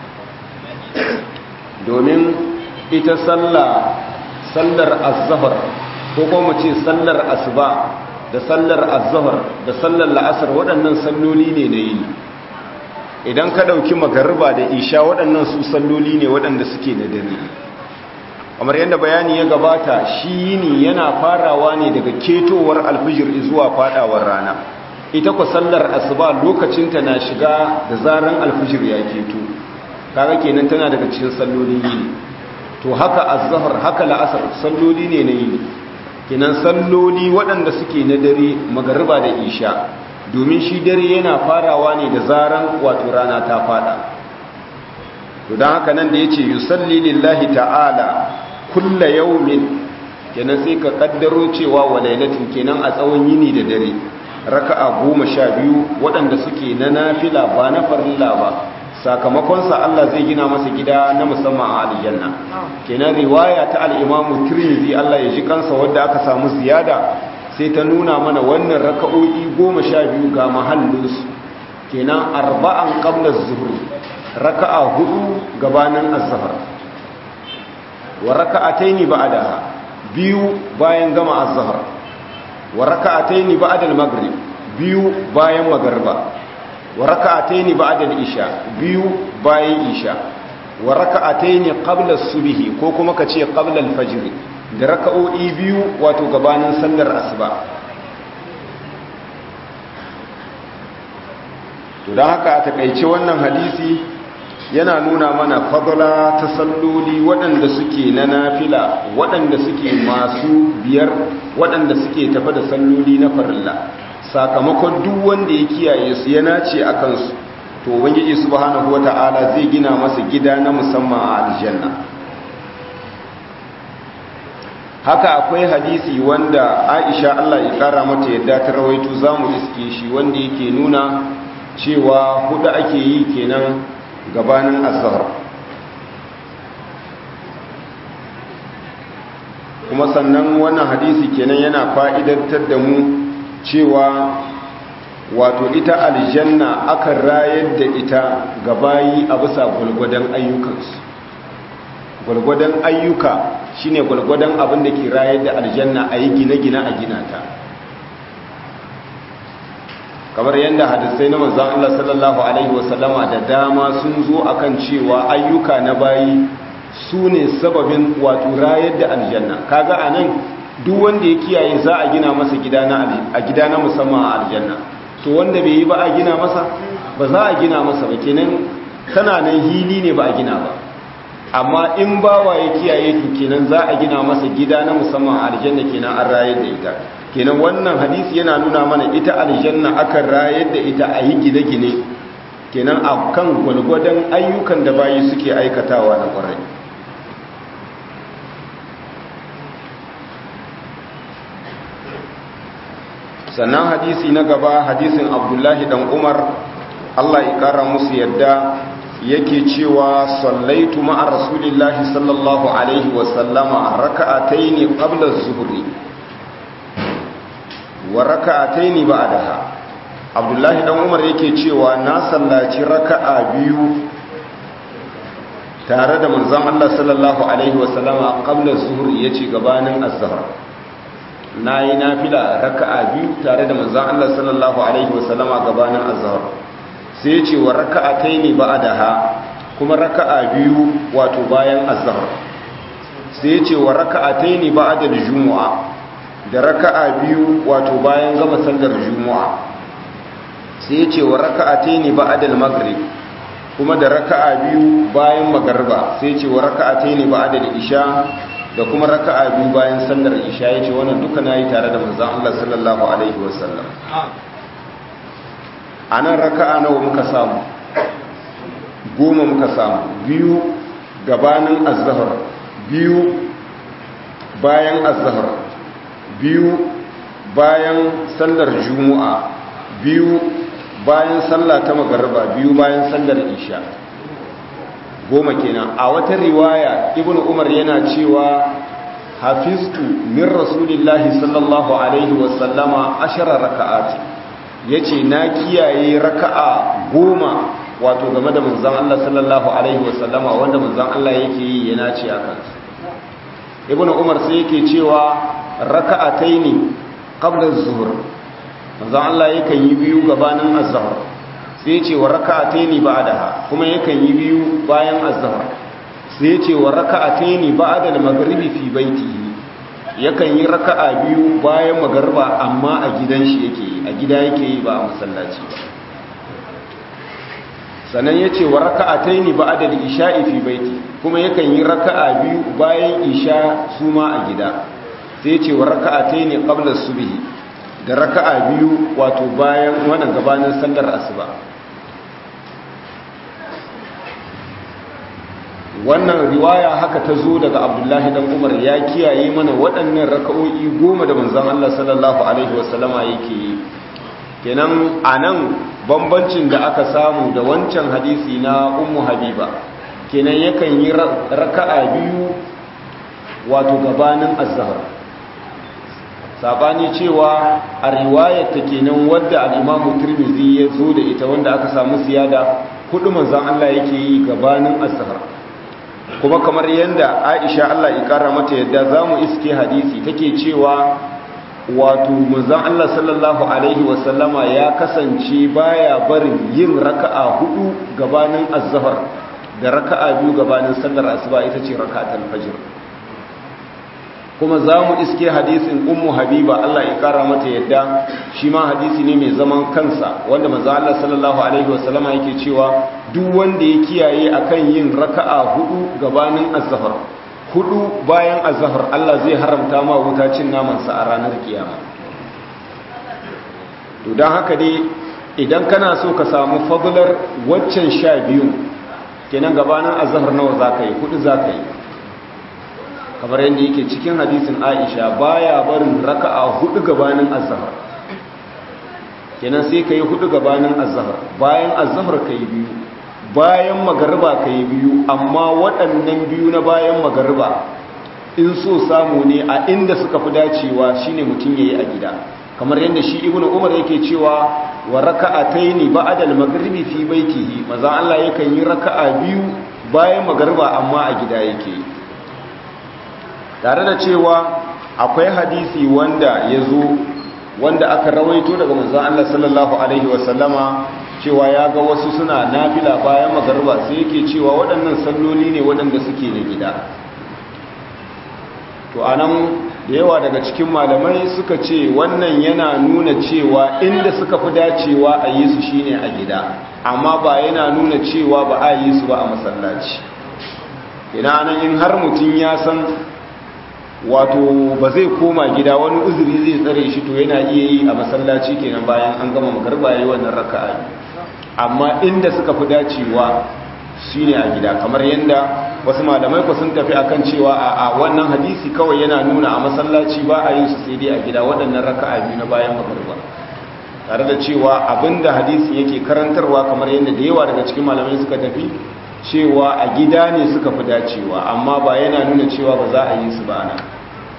domin ita sallah sallar az-zuhr ko kuma ce sallar asuba da sallar azhar da sallar la'asar waɗannan salloli ne na yini idan ka ɗauki magariba da isha waɗannan su salloli ne waɗanda suke na dare kamar yadda bayani ya gabata shi yini yana farawa ne daga ketowar alfijir zuwa fadawar rana ita ku sallar asuba lokacinta na shiga da zaran alfijir ya keto kaga kenan tana daga cikin sallolin yini to haka azhar haka la'asar salloli ne na yini kinan salloli waɗanda suke na dare magariba da isha domin shi dare yana farawa ne da zaran wato rana ta fada to don haka nan da ya ce yusalli lillahi ta'ala kulla yaumin kenan sai ka kaddaro cewa wa lailatin kenan a tsawon yini da dare raka'a goma sha biyu waɗanda suke na nafila ba na farilla ba sakamakonsa Allah zai gina masa gida na musamman a aljanna kenan riwaya ta al-Imam Tirmidhi Allah ya ji kansa wanda aka samu ziyada sai ta nuna mana wannan raka'o'i 12 ga mahallinsu kenan arba'an qabla az-zuhr raka'a hudu gabanin az-zuhr wa raka'ataini ba'daha biyu bayan gama az-zuhr wa raka'ataini ba'da al-maghrib biyu bayan magriba wa raka'ataini ba'da al-isha biyu bayan isha wa raka'ataini qabla as-subhi ko kuma kace qabla al-fajr da raka'o'i biyu wato gabanin sallar asuba to don haka a takaice wannan hadisi yana nuna mana fadla ta salloli waɗanda suke na nafila waɗanda suke masu biyar waɗanda suke tafa da salloli na farilla sakamakon duk wanda ya kiyaye su ya nace a kansu to ubangiji subhanahu wata'ala zai gina masa gida na musamman a aljanna haka akwai hadisi wanda Aisha Allah ya kara mata yadda ta rawaito zamu iske shi wanda yake nuna cewa hudu ake yi kenan gabanin azhar kuma sannan wannan hadisi kenan yana fa'idantar da mu cewa wato ita aljanna akan rayar da ita gabayi a bisa gwalgwadon ayyukansu gwalgwadon ayyuka shine gwalgwadon abin da ke rayar da aljanna a yi gine-gine a gina ta kamar yadda hadisai na manzan Allah sallallahu Alaihi wasallama da dama sun zo akan cewa ayyuka na bayi su ne sababin wato rayar da aljanna kaga a nan duk wanda ya kiyaye za a gina masa a gida na musamman a aljanna to wanda bai yi ba a gina masa ba za a gina masa ba kenan tana nan hili ne ba a gina ba amma in bawa ya kiyaye to kenan za a gina masa gida na musamman a aljanna kenan an rayar da ita kenan wannan hadisi yana nuna mana ita aljanna akan rayar da ita a yi gine-gine kenan a kan gwalgwadon ayyukan da bayi suke aikatawa na kwarai sannan hadisi na gaba hadisin abdullahi dan umar allah ya kara musu yadda yake cewa sallaitu ma'a rasulillahi sallallahu alaihi wasallama raka'ataini qabla az-zuhri wa raka'ataini ba'daha abdullahi dan umar yake cewa na sallaci raka'a biyu tare da manzon Allah sallallahu alaihi wasallama qabla az-zuhri yace gabanin az-zuhr nayi nafila raka'a biyu tare da manzon Allah sallallahu alaihi wasallama gabanin az-zuhr sai yace wa raka'ataini ba'daha kuma raka'a biyu wato bayan az-zuhr sai yace wa raka'ataini ba'da al-jumu'a da raka'a biyu wato bayan gama sallar juma'a sai yace wa raka'ataini ba'da al-maghrib kuma da raka'a biyu bayan magarba sai yace wa raka'ataini ba'da al-isha da kuma raka'a biyu bayan sallar isha yace wannan duka nayi tare da manzon Allah sallallahu alaihi wasallam anan raka'a nawa muka samu goma muka samu biyu gabanin az-zuhr biyu bayan az-zuhr biyu bayan sallar juma'a biyu bayan sallah ta magarba biyu bayan sallar isha goma kenan a wata riwaya ibnu umar yana cewa hafiztu min rasulillahi sallallahu alaihi wasallama ashara raka'ati yace na kiyaye raka'a goma wato game da manzon Allah sallallahu alaihi wasallama wanda manzon Allah yake yi yana ce akan ibnu umar sai yake cewa raka'ataini qabla az-zuhr manzon Allah yakan yi biyu gabanin az-zuhr sai ya ce wa raka'ataini ba'daha kuma yakan yi biyu bayan az-zuhr sai ya ce wa raka'ataini ba'da al-maghribi fi baitihi yakan yi raka'a biyu bayan magarba amma a gidan shi yake yi a gida yake yi ba a masallaci ba sannan ya ce wa raka'ataini ba'da al-isha'i fi baiti kuma yakan yi raka'a biyu bayan isha su ma a gida sai ce wa raka'atai ne qabla subhi da raka'a biyu wato bayan wannan gabanin sallar asuba wannan riwaya haka ta zo daga abdullahi dan umar ya kiyaye mana waɗannan raka'o'i goma da manzon Allah sallallahu alaihi wasallama yake yi kenan anan bambancin da aka samu da wancan hadisi na ummu habiba kenan yakan yi raka'a biyu wato gabanin azhar sabani cewa a riwayar ta kenan wadda al-Imam Tirmidhi ya zo da ita wanda aka samu siyada hudu manzon Allah yake yi gabanin azhar kuma kamar yanda Aisha Allah ya kara mata yadda zamu iske hadisi take cewa wato manzon Allah sallallahu alaihi wasallama ya kasance baya barin yin raka'a hudu gabanin azhar da raka'a biyu gabanin sallar asuba ita ce raka'atul fajr kuma za mu iske hadisin ummu habiba Allah ya kara mata yadda shi ma hadisi ne mai zaman kansa wanda manzo Allah sallallahu alaihi wasallama yake cewa duk wanda ya kiyaye akan yin raka'a hudu gabanin azhar hudu bayan azhar Allah zai haramta ma wuta cin naman sa a ranar kiyama to dan haka dai idan kana so ka samu fadlar waccan sha biyu kenan gabanin azhar nawa zaka yi hudu zaka yi kamar yadda yake cikin hadisin aisha baya barin raka'a hudu gabanin azhar kenan sai kai hudu gabanin azhar bayan azhar kai biyu bayan magariba kai biyu amma waɗannan biyu na bayan magariba in so samu ne a inda suka fi dacewa shine mutum yayi a gida kamar yadda shi ibnu umar yake cewa wa raka'ataini ba'da al-maghribi fi baitihi maza Allah yakan yi raka'a biyu bayan magariba amma a gida yake yi tare da cewa akwai hadisi wanda ya zo wanda aka rawaito daga manzon Allah sallallahu alaihi wasallama cewa ya ga wasu suna nafila bayan magarba sai yake cewa waɗannan salloli ne waɗanda suke na gida to anan da yawa daga cikin malamai suka ce wannan yana nuna cewa inda suka fi dacewa a yi su shine a gida amma ba yana nuna cewa ba a yi su ba a masallaci ina nan in har mutum ya san wato ba zai koma gida wani uzuri zai tsare shi to yana iya yi a masallaci kenan bayan an gama magarba yayi wannan raka'a amma inda suka fi dacewa shine a gida kamar yanda wasu malamai ku sun tafi akan cewa a a wannan hadisi kawai yana nuna a masallaci ba a yin su sai dai a gida waɗannan raka'a biyu na bayan magarba tare da cewa abinda hadisi yake karantarwa kamar yanda da yawa daga cikin malamai suka tafi cewa a gida ne suka fi dacewa amma ba yana nuna cewa ba za a yi su ba nan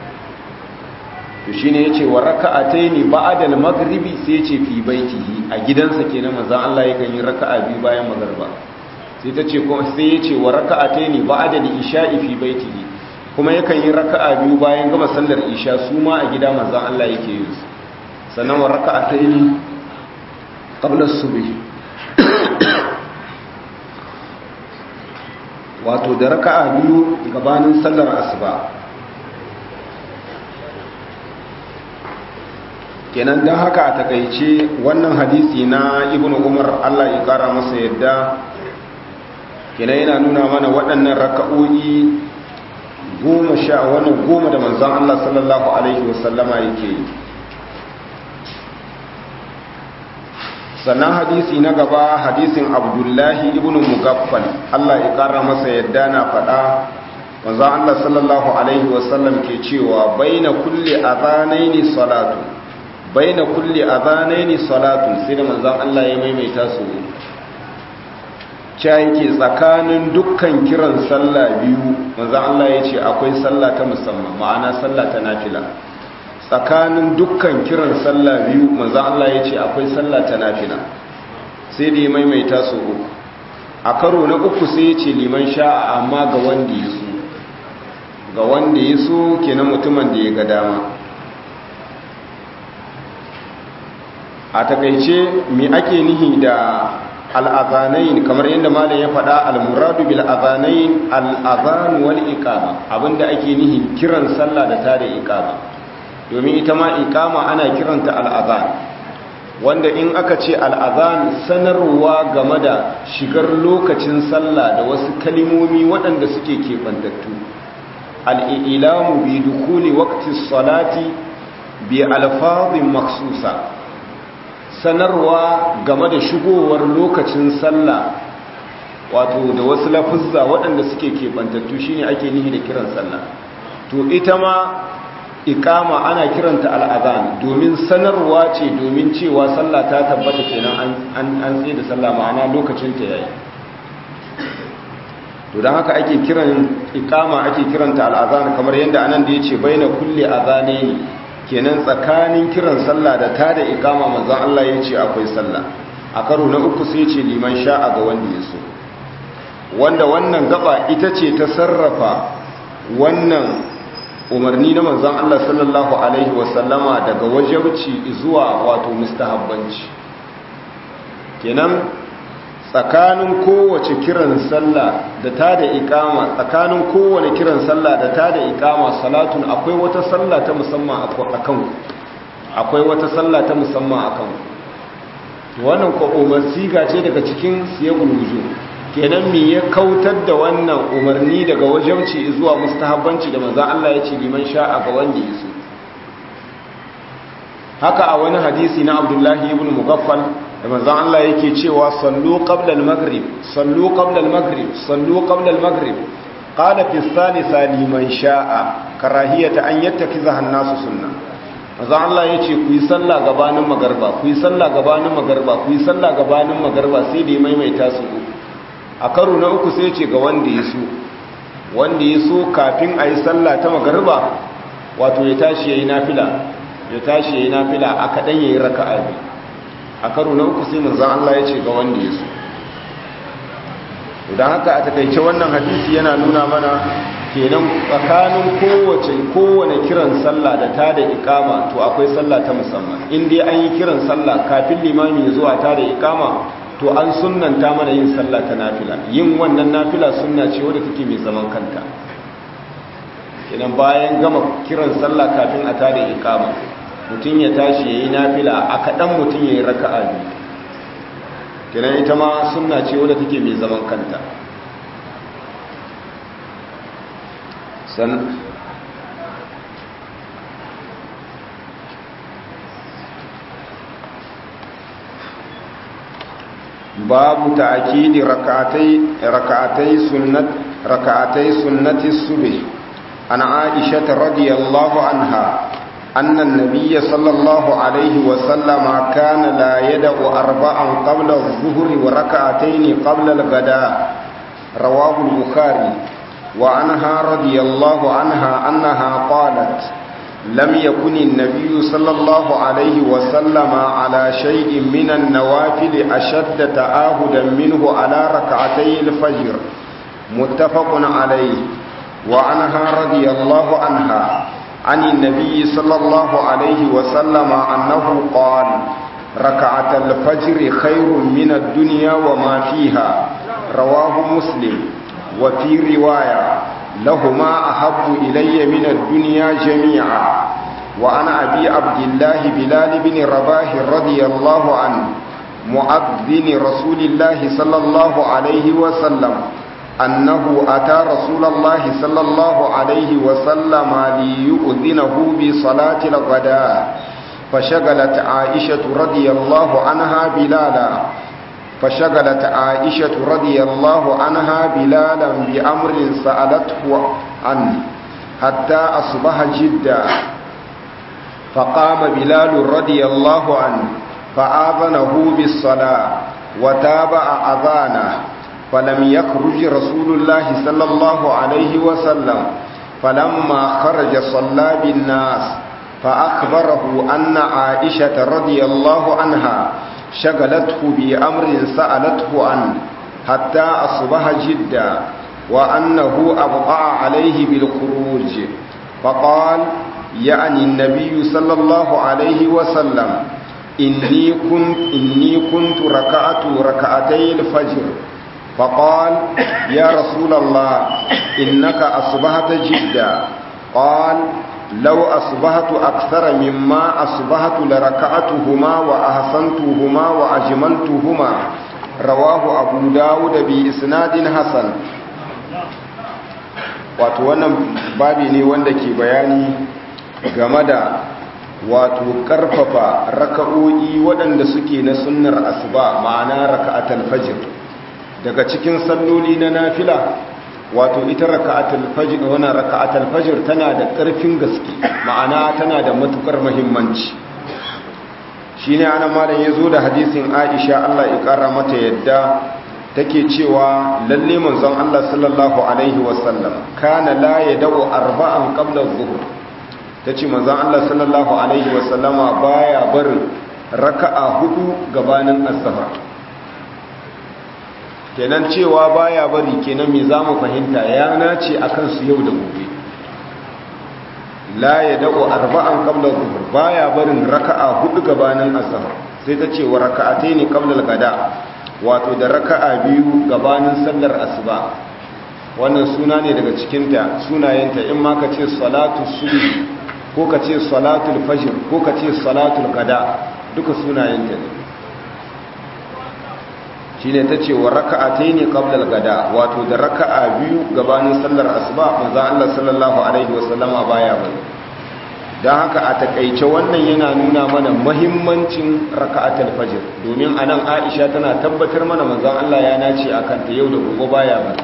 to shi ne ya ce wa raka'atai ne ba'adal magribi sai ce fi baitihi a gidansa kenan manzon Allah yakan yi raka'a biyu bayan magarba sai ta ce kuma sai ya ce wa raka'atai ne ba'adal isha'i fi baitihi kuma yakan yi raka'a biyu bayan gama sallar isha su ma a gida manzon Allah yake yi su sannan wa raka'atai ne qabla subhi wato da raka'a biyu gabanin sallar asuba kenan don haka a takaice wannan hadisi na ibn umar allah ya kara masa yadda kenan yana nuna mana waɗannan raka'o'i goma sha wani goma da manzan allah sallallahu alaihi wasallama yake yi sannan hadisi na gaba hadisin abdullahi ibn mugaffal Allah ya kara masa yadda na faɗa manzo Allah sallallahu alaihi wasallam ke cewa baina kulli adhanaini salatu baina kulli adhanaini salatu sai da manzo Allah ya maimaita su cewa yake tsakanin dukkan kiran sallah biyu manzo Allah ya ce akwai sallah ta musamman ma'ana sallah ta nafila tsakanin dukkan kiran sallah biyu manzan Allah ya ce akwai sallah ta nafila sai da ya maimaita su uku a karo na uku sai ya ce liman sha'a amma ga wanda ya so ga wanda ya so kenan mutumin da ya ga dama a takaice me ake nihi da al'azanayin kamar yadda malam ya faɗa al-muradu bil azanayin al-azan wal iqama abinda ake nihi kiran sallah da tada iqama domin ita ma ikama ana kiranta al'azan wanda in aka ce al'azan sanarwa game da shigar lokacin sallah da wasu kalimomi waɗanda suke keɓantattu al'ilamu bi dukuli wakti salati bi alfazin maksusa sanarwa game da shigowar lokacin sallah wato da wasu lafuzza waɗanda suke keɓantattu shine ake nihi da kiran sallah to ita ma ikama ana kiranta al'adhan domin sanarwa ce domin cewa sallah ta tabbata kenan an tsaye da sallah ma'ana lokacin ta yayi to don haka ake kiran ikama ake kiranta al'adhan kamar yadda anan da yace baina kulli adhanaini kenan tsakanin kiran sallah da ta da ikama manzon Allah yace akwai sallah a karo na uku sai yace liman sha'a ga wanda ya so wanda wannan gaba ita ce ta sarrafa wannan umarni na manzon Allah sallallahu alaihi wasallama daga wajabci zuwa wato mustahabbanci kenan tsakanin kowace kiran sallah da ta da ikama tsakanin kowane kiran sallah da ta da ikama salatun akwai wata sallah ta musamman a kan akwai wata sallah ta musamman a kan wannan ko umar siga ce daga cikin siyagul wujud kenan me ya kautar da wannan umarni daga wajabci zuwa mustahabbanci da manzo Allah ya ce liman sha'a ga wanda ya so haka a wani hadisi na Abdullahi ibn Mughaffal da manzo Allah yake cewa sallu qabla al-maghrib sallu qabla al-maghrib sallu qabla al-maghrib qala fi thalitha liman sha'a karahiyata an yattakiza an-nasu sunnah manzo Allah yace ku yi sallah gabanin magarba ku yi sallah gabanin magarba ku yi sallah gabanin magarba sai da ya maimaita su a karo na uku sai ce ga wanda ya so wanda ya so kafin a yi sallah ta magarba wato ya tashi ya yi nafila ya tashi ya yi nafila a kaɗan ya yi raka abi a karo na uku sai manzan Allah ya ce ga wanda ya so don haka a takaice wannan hadisi yana nuna mana kenan tsakanin kowace kowane kiran sallah da ta da ikama to akwai sallah ta musamman in dai an yi kiran sallah kafin limami ya zuwa ta da ikama to an sunnanta mana yin sallah ta nafila yin wannan nafila sunna ce wadda take mai zaman kanta kenan bayan gama kiran sallah kafin a tada ikama mutum ya tashi yayi nafila a kadan mutum yayi raka'a biyu kenan ita ma sunna ce wadda take mai zaman kanta san باب تأكيد ركعتي ركعتي سنة ركعتي سنة الصبح عن عائشة رضي الله عنها أن النبي صلى الله عليه وسلم كان لا يدع أربعا قبل الظهر وركعتين قبل الغداء رواه البخاري وعنها رضي الله عنها أنها قالت لم يكن النبي صلى الله عليه وسلم على شيء من النوافل أشد تآهدا منه على ركعتي الفجر متفق عليه وعنها رضي الله عنها عن النبي صلى الله عليه وسلم أنه قال ركعة الفجر خير من الدنيا وما فيها رواه مسلم وفي رواية لهما أحب إلي من الدنيا جميعا وعن أبي عبد الله بلال بن رباح رضي الله عنه مؤذن رسول الله صلى الله عليه وسلم أنه أتى رسول الله صلى الله عليه وسلم ليؤذنه بصلاة الغداء فشغلت عائشة رضي الله عنها بلالا فشغلت عائشة رضي الله عنها بلالا بأمر سألته عنه حتى أصبح جدا فقام بلال رضي الله عنه فآذنه بالصلاة وتابع أذانه فلم يخرج رسول الله صلى الله عليه وسلم فلما خرج صلى بالناس فأخبره أن عائشة رضي الله عنها شغلته بأمر سألته عنه حتى أصبح جدا وأنه أبقى عليه بالخروج فقال يعني النبي صلى الله عليه وسلم إني كنت, إني كنت ركعت ركعتي الفجر فقال يا رسول الله إنك أصبحت جدا قال لو أصبحت أكثر مما أصبحت لركعتهما وأحسنتهما وأجملتهما رواه أبو داود بإسناد حسن wato wannan babi ne wanda ke bayani game da wato karfafa raka'o'i waɗanda suke na sunnar asuba ma'ana raka'atul fajr daga cikin salloli na nafila wato ita raka'atul fajr wannan raka'atul fajr tana da ƙarfin gaske ma'ana tana da matukar muhimmanci shine ana malam yazo da hadisin Aisha Allah ya kara mata yadda take cewa lalle manzon Allah sallallahu alaihi wasallam kana la yad'u arba'an qabla adh-dhuhr tace manzon Allah sallallahu alaihi wasallama baya barin raka'a hudu gabanin azhar kenan cewa baya bari kenan me zamu fahimta ya nace akan su yau da gobe la yad'u arba'an qabla dhuhr baya barin raka'a hudu gabanin azhar sai ta ce wa raka'ataini qabla al-gada wato da raka'a biyu gabanin sallar asuba wannan suna ne daga cikinta sunayenta in ma ka ce salatu subhi ko ka ce salatul fajr ko ka ce salatul gada duka sunayenta ne shine tace wa raka'ataini qabla al-gada wato da raka'a biyu gabanin sallar asuba manzo Allah sallallahu alaihi wasallama baya bane dan haka a takeice wannan yana nuna mana muhimmancin raka'atul fajr domin anan Aisha tana tabbatar mana manzo Allah ya nace akan ta yau da gobe baya bane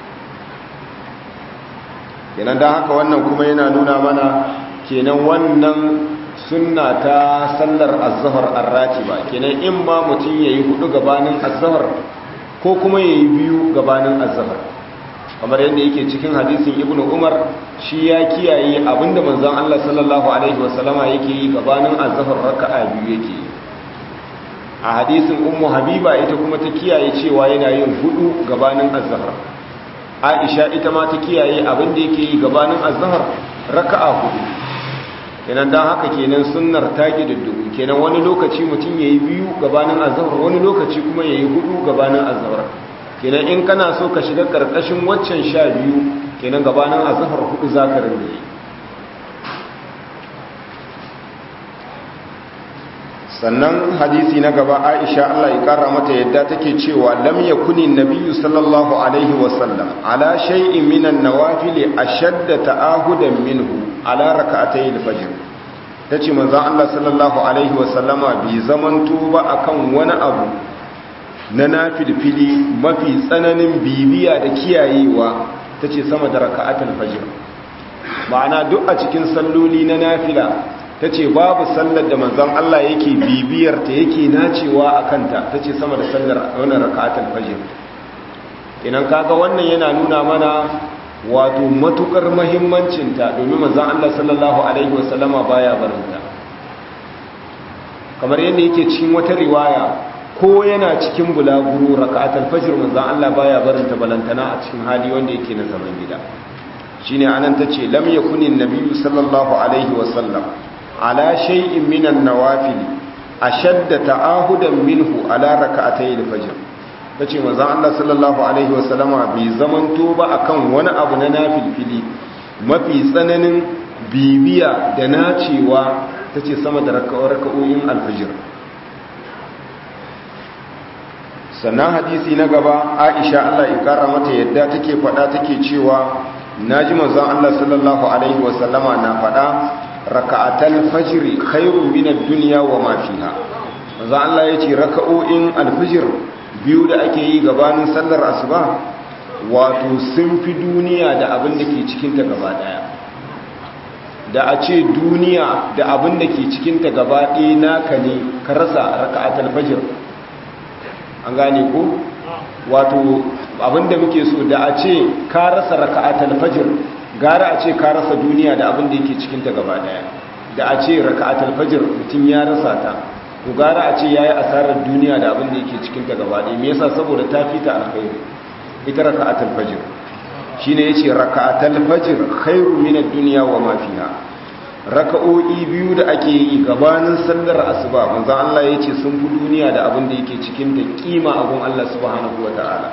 kenan dan haka wannan kuma yana nuna mana kenan wannan sunna ta sallar azhar arratiba kenan in ma mutum yayi hudu gabanin azhar ko kuma yayi biyu gabanin azhar kamar yadda yake cikin hadisin ibnu umar shi ya kiyaye abinda manzon Allah sallallahu alaihi wasallama yake yi gabanin azhar raka'a biyu yake yi a hadisin ummu habiba ita kuma ta kiyaye cewa yana yin hudu gabanin azhar aisha ita ma ta kiyaye abinda yake yi gabanin azhar raka'a hudu kenan dan haka kenan sunnar ta gididdigu kenan wani lokaci mutum yayi biyu gabanin azhar wani lokaci kuma yayi hudu gabanin azhar kenan in kana so ka shiga karkashin waccan sha biyu kenan gabanin azhar hudu zaka rinda yi sannan hadisi na gaba Aisha Allah ya kara mata yadda take cewa lam yakuni nabiyyu sallallahu alaihi wasallam ala shay'in minan nawafil ashadda ta'ahudan minhu ala rak'atay al-fajr tace manzo Allah sallallahu alaihi wasallama bi zamanto ba akan wani abu na nafilfili mafi tsananin bibiya da kiyayewa tace sama da rak'atul fajr ma'ana duk a cikin salloli na nafila ta ce babu sallar da manzon Allah yake bibiyar ta yake nacewa a kanta ta ce sama da sallar wani raka'atul fajr idan kaga wannan yana nuna mana wato matukar muhimmancinta domin manzon Allah sallallahu alaihi wasallama baya barinta kamar yadda yake cikin wata riwaya ko yana cikin bulaguro raka'atul fajr manzon Allah baya barinta balantana a cikin hali wanda yake na zaman gida shine anan tace lam yakuni nabiyyu sallallahu alaihi wasallam على شيء من النوافل أشد تعاهدا منه على ركعتي الفجر tace manzon Allah sallallahu alaihi wasallama bai zamanto ba akan wani abu na nafilfili mafi tsananin bibiya da nacewa tace sama da raka'o'in alfajir sannan hadisi na gaba Aisha Allah ya kara mata yadda take faɗa take cewa naji manzon Allah sallallahu alaihi wasallama na faɗa raka'atal fajri khairun min ad-dunya wa ma fiha manzo Allah yace raka'o'in al-fajr biyu da ake yi gabanin sallar asuba wato sun fi duniya da abin da ke cikin ta gaba daya da a ce duniya da abin da ke cikin ta gaba ɗaya naka ne ka rasa raka'atal fajr an gane ko wato abin da muke so da a ce ka rasa raka'atal fajr gara a ce ka rasa duniya da abin da yake cikinta gaba daya da a ce raka'atul fajr mutum ya rasa ta to gara a ce yayi asarar duniya da abin da yake cikinta gaba daya me yasa saboda ta fita alkhairi ita raka'atul fajr shine yace raka'atul fajr khairu min ad-dunya wa ma fiha raka'o'i biyu da ake yi gabanin sallar asuba manzon Allah yace sun fi duniya da abin da yake cikin ta kima abun Allah subhanahu wataala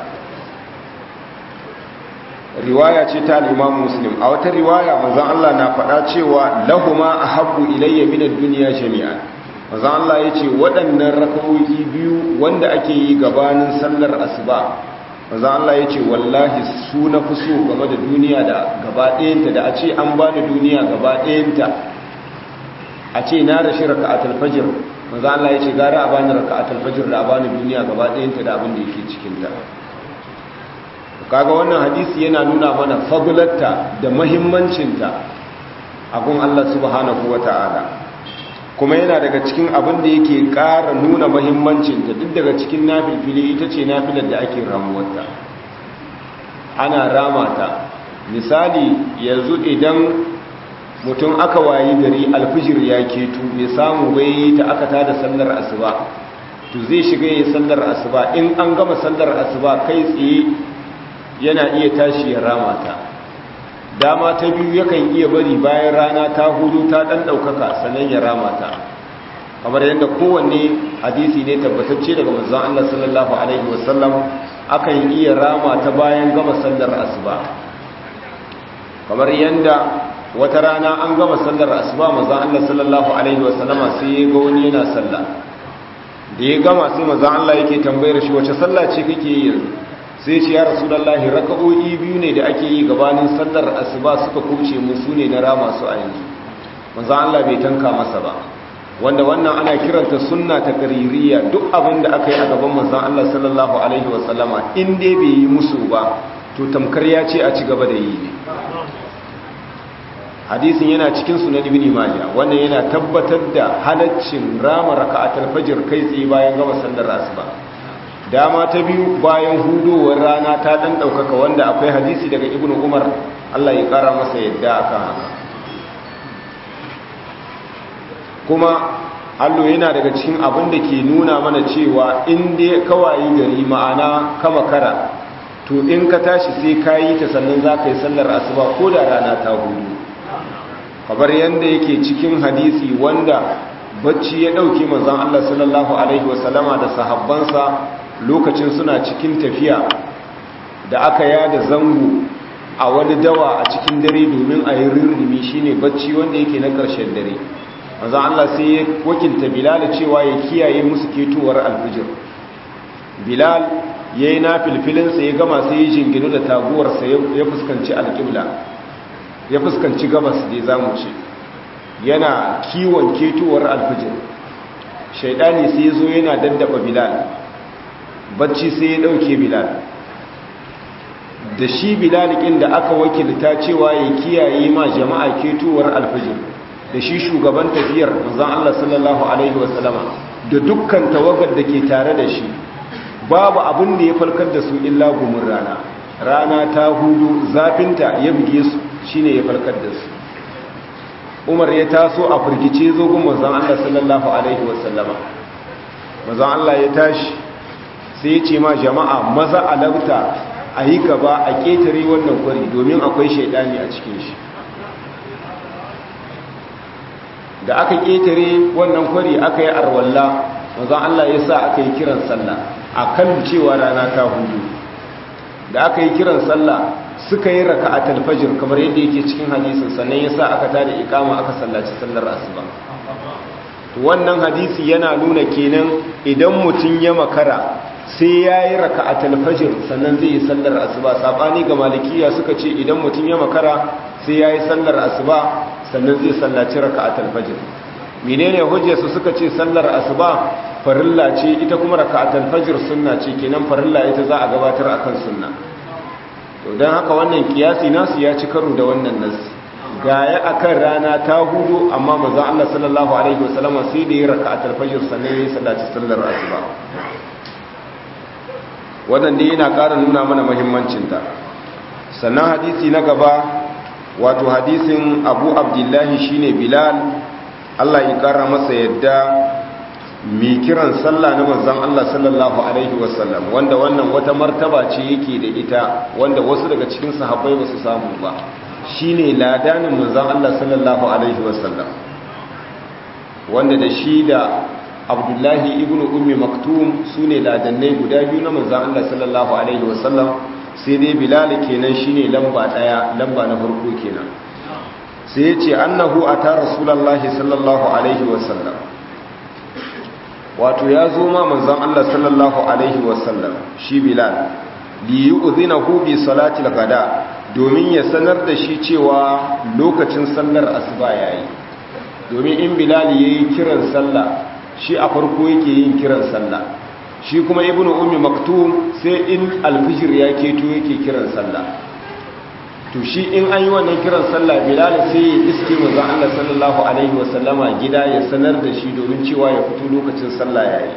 riwaya ce ta al-Imam Muslim a wata riwaya manzon Allah na faɗa cewa lahuma ahabbu ilayya min ad-dunya jami'an manzon Allah yace waɗannan raka'o'i biyu wanda ake yi gabanin sallar asuba manzon Allah yace wallahi su na fi so game da duniya da gaba ɗayanta da a ce an bani duniya gaba ɗayanta a ce na rashi raka'atul fajr manzon Allah yace gara a bani raka'atul fajr da a bani duniya gaba ɗayanta da abin da yake cikin ta kaga wannan hadisi yana nuna mana fadlarta da mahimmancinta a gun Allah subhanahu wata'ala kuma yana daga cikin abin da yake ƙara nuna mahimmancinta duk daga cikin nafilfili ita ce nafilar da ake ramuwarta ana ramata misali yanzu idan mutum aka wayi gari alfijir ya ketu bai samu bai ta aka tada sallar asuba to zai shiga yi sallar asuba in an gama sallar asuba kai tsaye yana iya tashi ya rama ta dama ta biyu yakan iya bari bayan rana ta hudu ta dan daukaka sannan ya rama ta kamar yadda kowanne hadisi ne tabbatacce daga manzon Allah sallallahu alaihi wasallam akan iya rama ta bayan gama sallar asuba kamar yadda wata rana an gama sallar asuba manzon Allah sallallahu alaihi wasallama sai ya ga wani yana sallah da ya gama sai manzon Allah yake tambayar shi wace sallah ce kake yi yanzu sai ce ya rasulullahi raka'o'i biyu ne da ake yi gabanin sallar asuba suka kuce mu su ne na rama su a yanzu manzon Allah bai tanka masa ba wanda wannan ana kiranta sunna ta kaririya duk abin da aka yi a gaban manzon Allah sallallahu alaihi wasallama in dai bai yi musu ba to tamkar ya ce a ci gaba da yi ne hadisin yana cikin sunan ibn majah wannan yana tabbatar da halaccin rama raka'atul fajr kai tsaye bayan gama sallar asuba dama ta biyu bayan hudowar rana ta dan daukaka wanda akwai hadisi daga ibn umar Allah ya kara masa yadda akan haka kuma allo yana daga cikin abin da ke nuna mana cewa in dai kawai gari ma'ana kama kara to in ka tashi sai ka yi ta sannan za ka yi sallar asuba ko da rana ta hudu kamar yadda yake cikin hadisi wanda bacci ya ɗauki manzan Allah sallallahu Alaihi wasallama da sahabbansa lokacin suna cikin tafiya da aka yada zango a wani dawa a cikin dare domin a yi rirrimi shine bacci wanda yake na ƙarshen dare manzan Allah sai ya wakilta Bilal cewa ya kiyaye musu ketowar alfijir Bilal ya yi na filfilinsa ya gama sai ya jinginu da taguwarsa ya fuskanci alƙibla ya fuskanci gabas da za mu ce yana kiwon ketowar alfijir shaidani sai ya zo yana daddaba Bilal bacci sai ya ɗauke Bilal da shi Bilal ɗin da aka wakilta cewa ya kiyaye ma jama'a ketowar alfijir da shi shugaban tafiyar manzon Allah sallallahu alaihi wasallama da dukkan tawagar da ke tare da shi babu abin da ya falkar da su illa gumin rana rana ta hudu zafinta ya buge su shine ya falkar da su Umar ya taso a firgice zo gun manzon Allah sallallahu alaihi wasallama manzon Allah ya tashi sai ya ce ma jama'a maza alauta a yi gaba a ketare wannan kwari domin akwai shaidani a cikin shi da aka ƙetare wannan kwari aka yi arwalla wanzan Allah ya sa aka yi kiran sallah a kan cewa rana ta hudu da aka yi kiran sallah suka yi raka a talfajir kamar yadda yake cikin hadisin sannan ya sa aka tada ikama aka sallaci sallar asuba wannan hadisi yana nuna kenan idan mutum ya makara sai ya yi raka a talfajir sannan zai yi sallar asuba saɓani ga malikiya suka ce idan mutum ya makara sai ya yi sallar asuba sannan zai sallaci raka'atul fajr menene hujjarsu suka ce sallar asuba farilla ce ita kuma raka'atul fajr sunna ce kenan farilla ita za a gabatar akan sunna to dan haka wannan kiyasi nasu ya ci karo da wannan nas gaya akan rana ta hudu amma manzon Allah sallallahu alaihi wasallam sai da ya raka'atul fajr sannan ya sallaci sallar asuba wannan dai yana ƙara nuna mana muhimmancin ta sannan hadisi na gaba wato hadisin abu abdullahi shine bilal allah ya kara masa yadda mai kiran sallah na manzan allah sallallahu alaihi wasallam wanda wannan wata martaba ce yake da ita wanda wasu daga cikin sahabbai ba su samu ba shine ladanin manzan allah sallallahu alaihi wasallam wanda da shi da abdullahi ibn ummi maktum su ne ladannai guda biyu na manzan allah sallallahu alaihi wasallam sai dai bilal kenan shine lamba daya lamba na farko kenan sai ya ce annahu ata rasulullahi sallallahu alaihi wasallam wato ya zo ma manzon Allah sallallahu alaihi wasallam shi bilal li yu'zinahu bi salati al-ghada domin ya sanar da shi cewa lokacin sallar asuba yayi domin in bilal yayi kiran sallah shi a farko yake yin kiran sallah shi kuma ibnu ummi maktum sai in alfijir ya keto yake kiran sallah to shi in an yi wannan kiran sallah bilal sai ya iske manzon Allah sallallahu alaihi wasallama gida ya sanar da shi domin cewa ya fito lokacin sallah yayi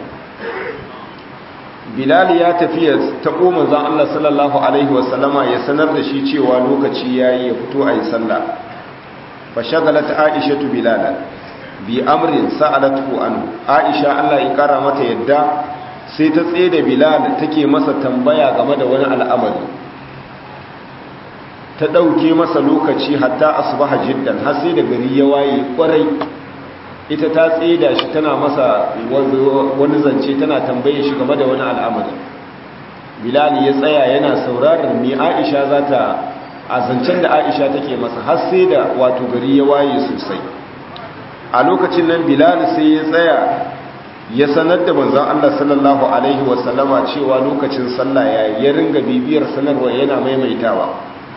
bilal ya tafi ya tabo manzon Allah sallallahu alaihi wasallama ya sanar da shi cewa lokaci yayi ya fito ayi sallah fa shagalat aisha bilal bi amrin sa'alatu an aisha Allah ya kara mata yadda sai ta tsaye da bilal take masa tambaya game da wani al'amari ta ɗauke masa lokaci hatta asubaha jiddan har sai da gari ya waye kwarai ita ta tsida shi tana masa wani zance tana tambaye shi game da wani al'amari bilal ya tsaya yana sauraron me aisha za ta a zancen da aisha take masa har sai da wato gari ya waye sosai a lokacin nan bilal sai ya tsaya ya sanar da manzon Allah sallallahu alaihi wasallama cewa lokacin sallah ya ya ringa bibiyar sanarwa yana maimaitawa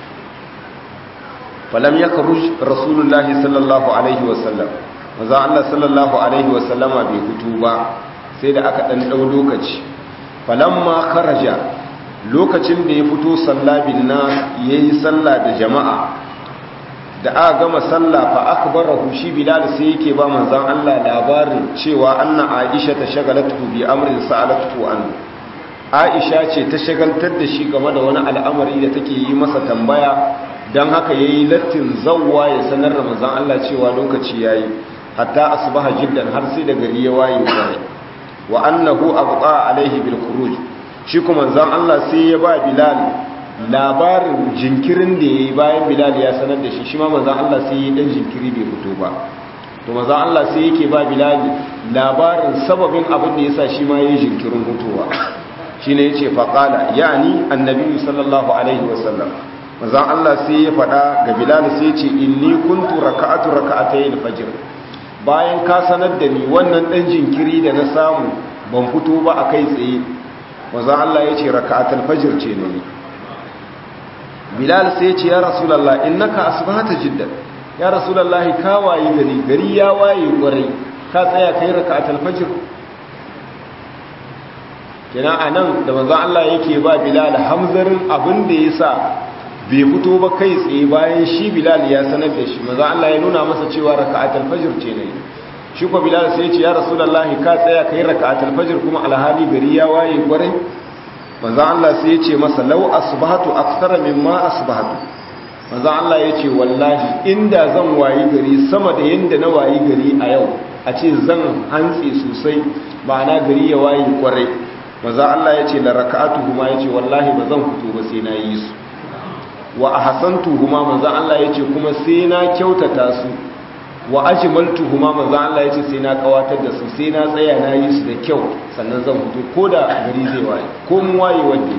falam yakhruj rasulullahi sallallahu alaihi wasallam manzon Allah sallallahu alaihi wasallama bai fito ba sai da aka dan dau lokaci falamma kharaja lokacin da ya fito sallabin na yayi sallah da jama'a da aka gama sallah fa akbarahu shi bilal sai yake ba manzon Allah labarin cewa anna aisha ta shagalatu bi amrin sa'alatu an aisha ce ta shagaltar da shi game da wani al'amari da take yi masa tambaya dan haka yayi lattin zawwa ya sanar da manzon Allah cewa lokaci yayi hatta asbaha jiddan har sai da gari ya waye wa annahu abqa alaihi bil khuruj shi kuma manzon Allah sai ya ba bilal labarin jinkirin da ya yi bayan bilal ya sanar da shi shi ma manzan Allah sai ya dan jinkiri bai fito ba to manzan Allah sai yake ba bilal labarin sababin abin da ya sa shi ma ya yi jinkirin hutowa shi ne ya ce faƙala yani annabi sallallahu alaihi wasallam manzan Allah sai ya faɗa ga bilal sai ce inni kuntu raka'atu raka'atayn fajr bayan ka sanar da ni wannan dan jinkiri da na samu ban fito ba a kai tsaye manzan Allah ya ce raka'atul fajr ce ne bilal sai ce ya rasulallah innaka asbahata jiddan ya rasulallah ka wayi gari gari ya waye kwarai ka tsaya kai rak'atul fajr kenan anan da manzon Allah yake ba bilal hamzarin abin da yasa bai fito ba kai tsaye bayan shi bilal ya sanar da shi manzon Allah ya nuna masa cewa rak'atul fajr ce ne shi ko bilal sai ya ce ya rasulallah ka tsaya kai rak'atul fajr kuma alhali gari ya waye kwarai manzo Allah sai ya ce masa law asbahatu akthara mimma asbahatu manzo Allah ya ce wallahi inda zan wayi gari sama da yanda na wayi gari a yau a ce zan hantsi sosai ma'ana gari ya wayi kwarai manzo Allah ya ce la raka'atuhuma ya ce wallahi ba zan fito ba sai na yi su wa ahsantuhuma manzo Allah ya ce kuma sai na kyautata su wa ajmaltuhuma manzo Allah ya ce sai na kawatar da su sai na tsaya na yi su da kyau sannan zan fito ko da gari zai waye ko mun waye wanda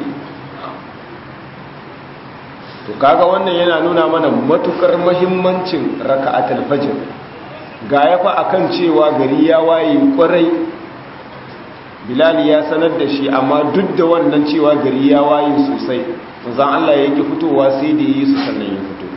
to kaga wannan yana nuna mana matukar muhimmancin raka'atul fajr ga yafa akan cewa gari ya waye kwarai bilal ya sanar da shi amma duk da wannan cewa gari ya waye sosai manzon Allah ya ki fitowa sai da yi su sannan ya fito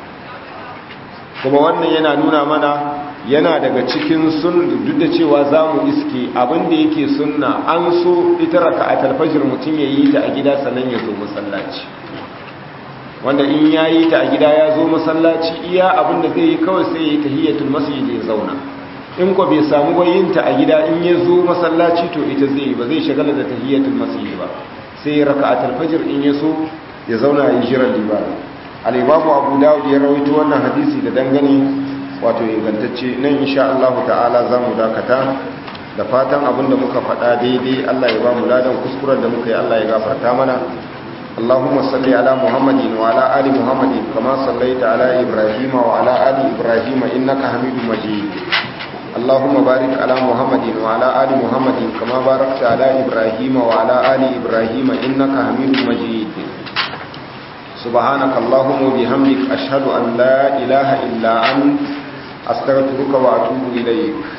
kuma wannan yana nuna mana yana daga cikin sun duk da cewa za mu iske abinda yake sunna an so ita raka a talfajir mutum ya yi ta a gida sannan ya zo masallaci wanda in ya yi ta a gida ya zo masallaci iya abinda zai yi kawai sai ya yi tahiyyatul masjid ya zauna in ko bai samu bayinta a gida in ya zo masallaci to ita zai yi ba zai shagala da tahiyyatul masjid ba sai ya raka a talfajir in ya so ya zauna ya jiran libani al'imamu abu dawud ya rawaito wannan hadisi da dangane wato ingantacce nan insha Allah ta'ala za mu dakata da fatan abinda muka faɗa daidai Allah ya ba mu ladan kuskuren da muka yi Allah ya gafarta mana Allahumma salli ala Muhammadin wa ala ali Muhammadin kama sallaita ala Ibrahim wa ala ali Ibrahim innaka Hamidum Majid Allahumma barik ala Muhammadin wa ala ali Muhammadin kama barakta ala Ibrahim wa ala ali Ibrahim innaka Hamidum Majid سبحانك اللهم وبحمدك أشهد أن لا إله إلا أنت أستغفرك وأتوب إليك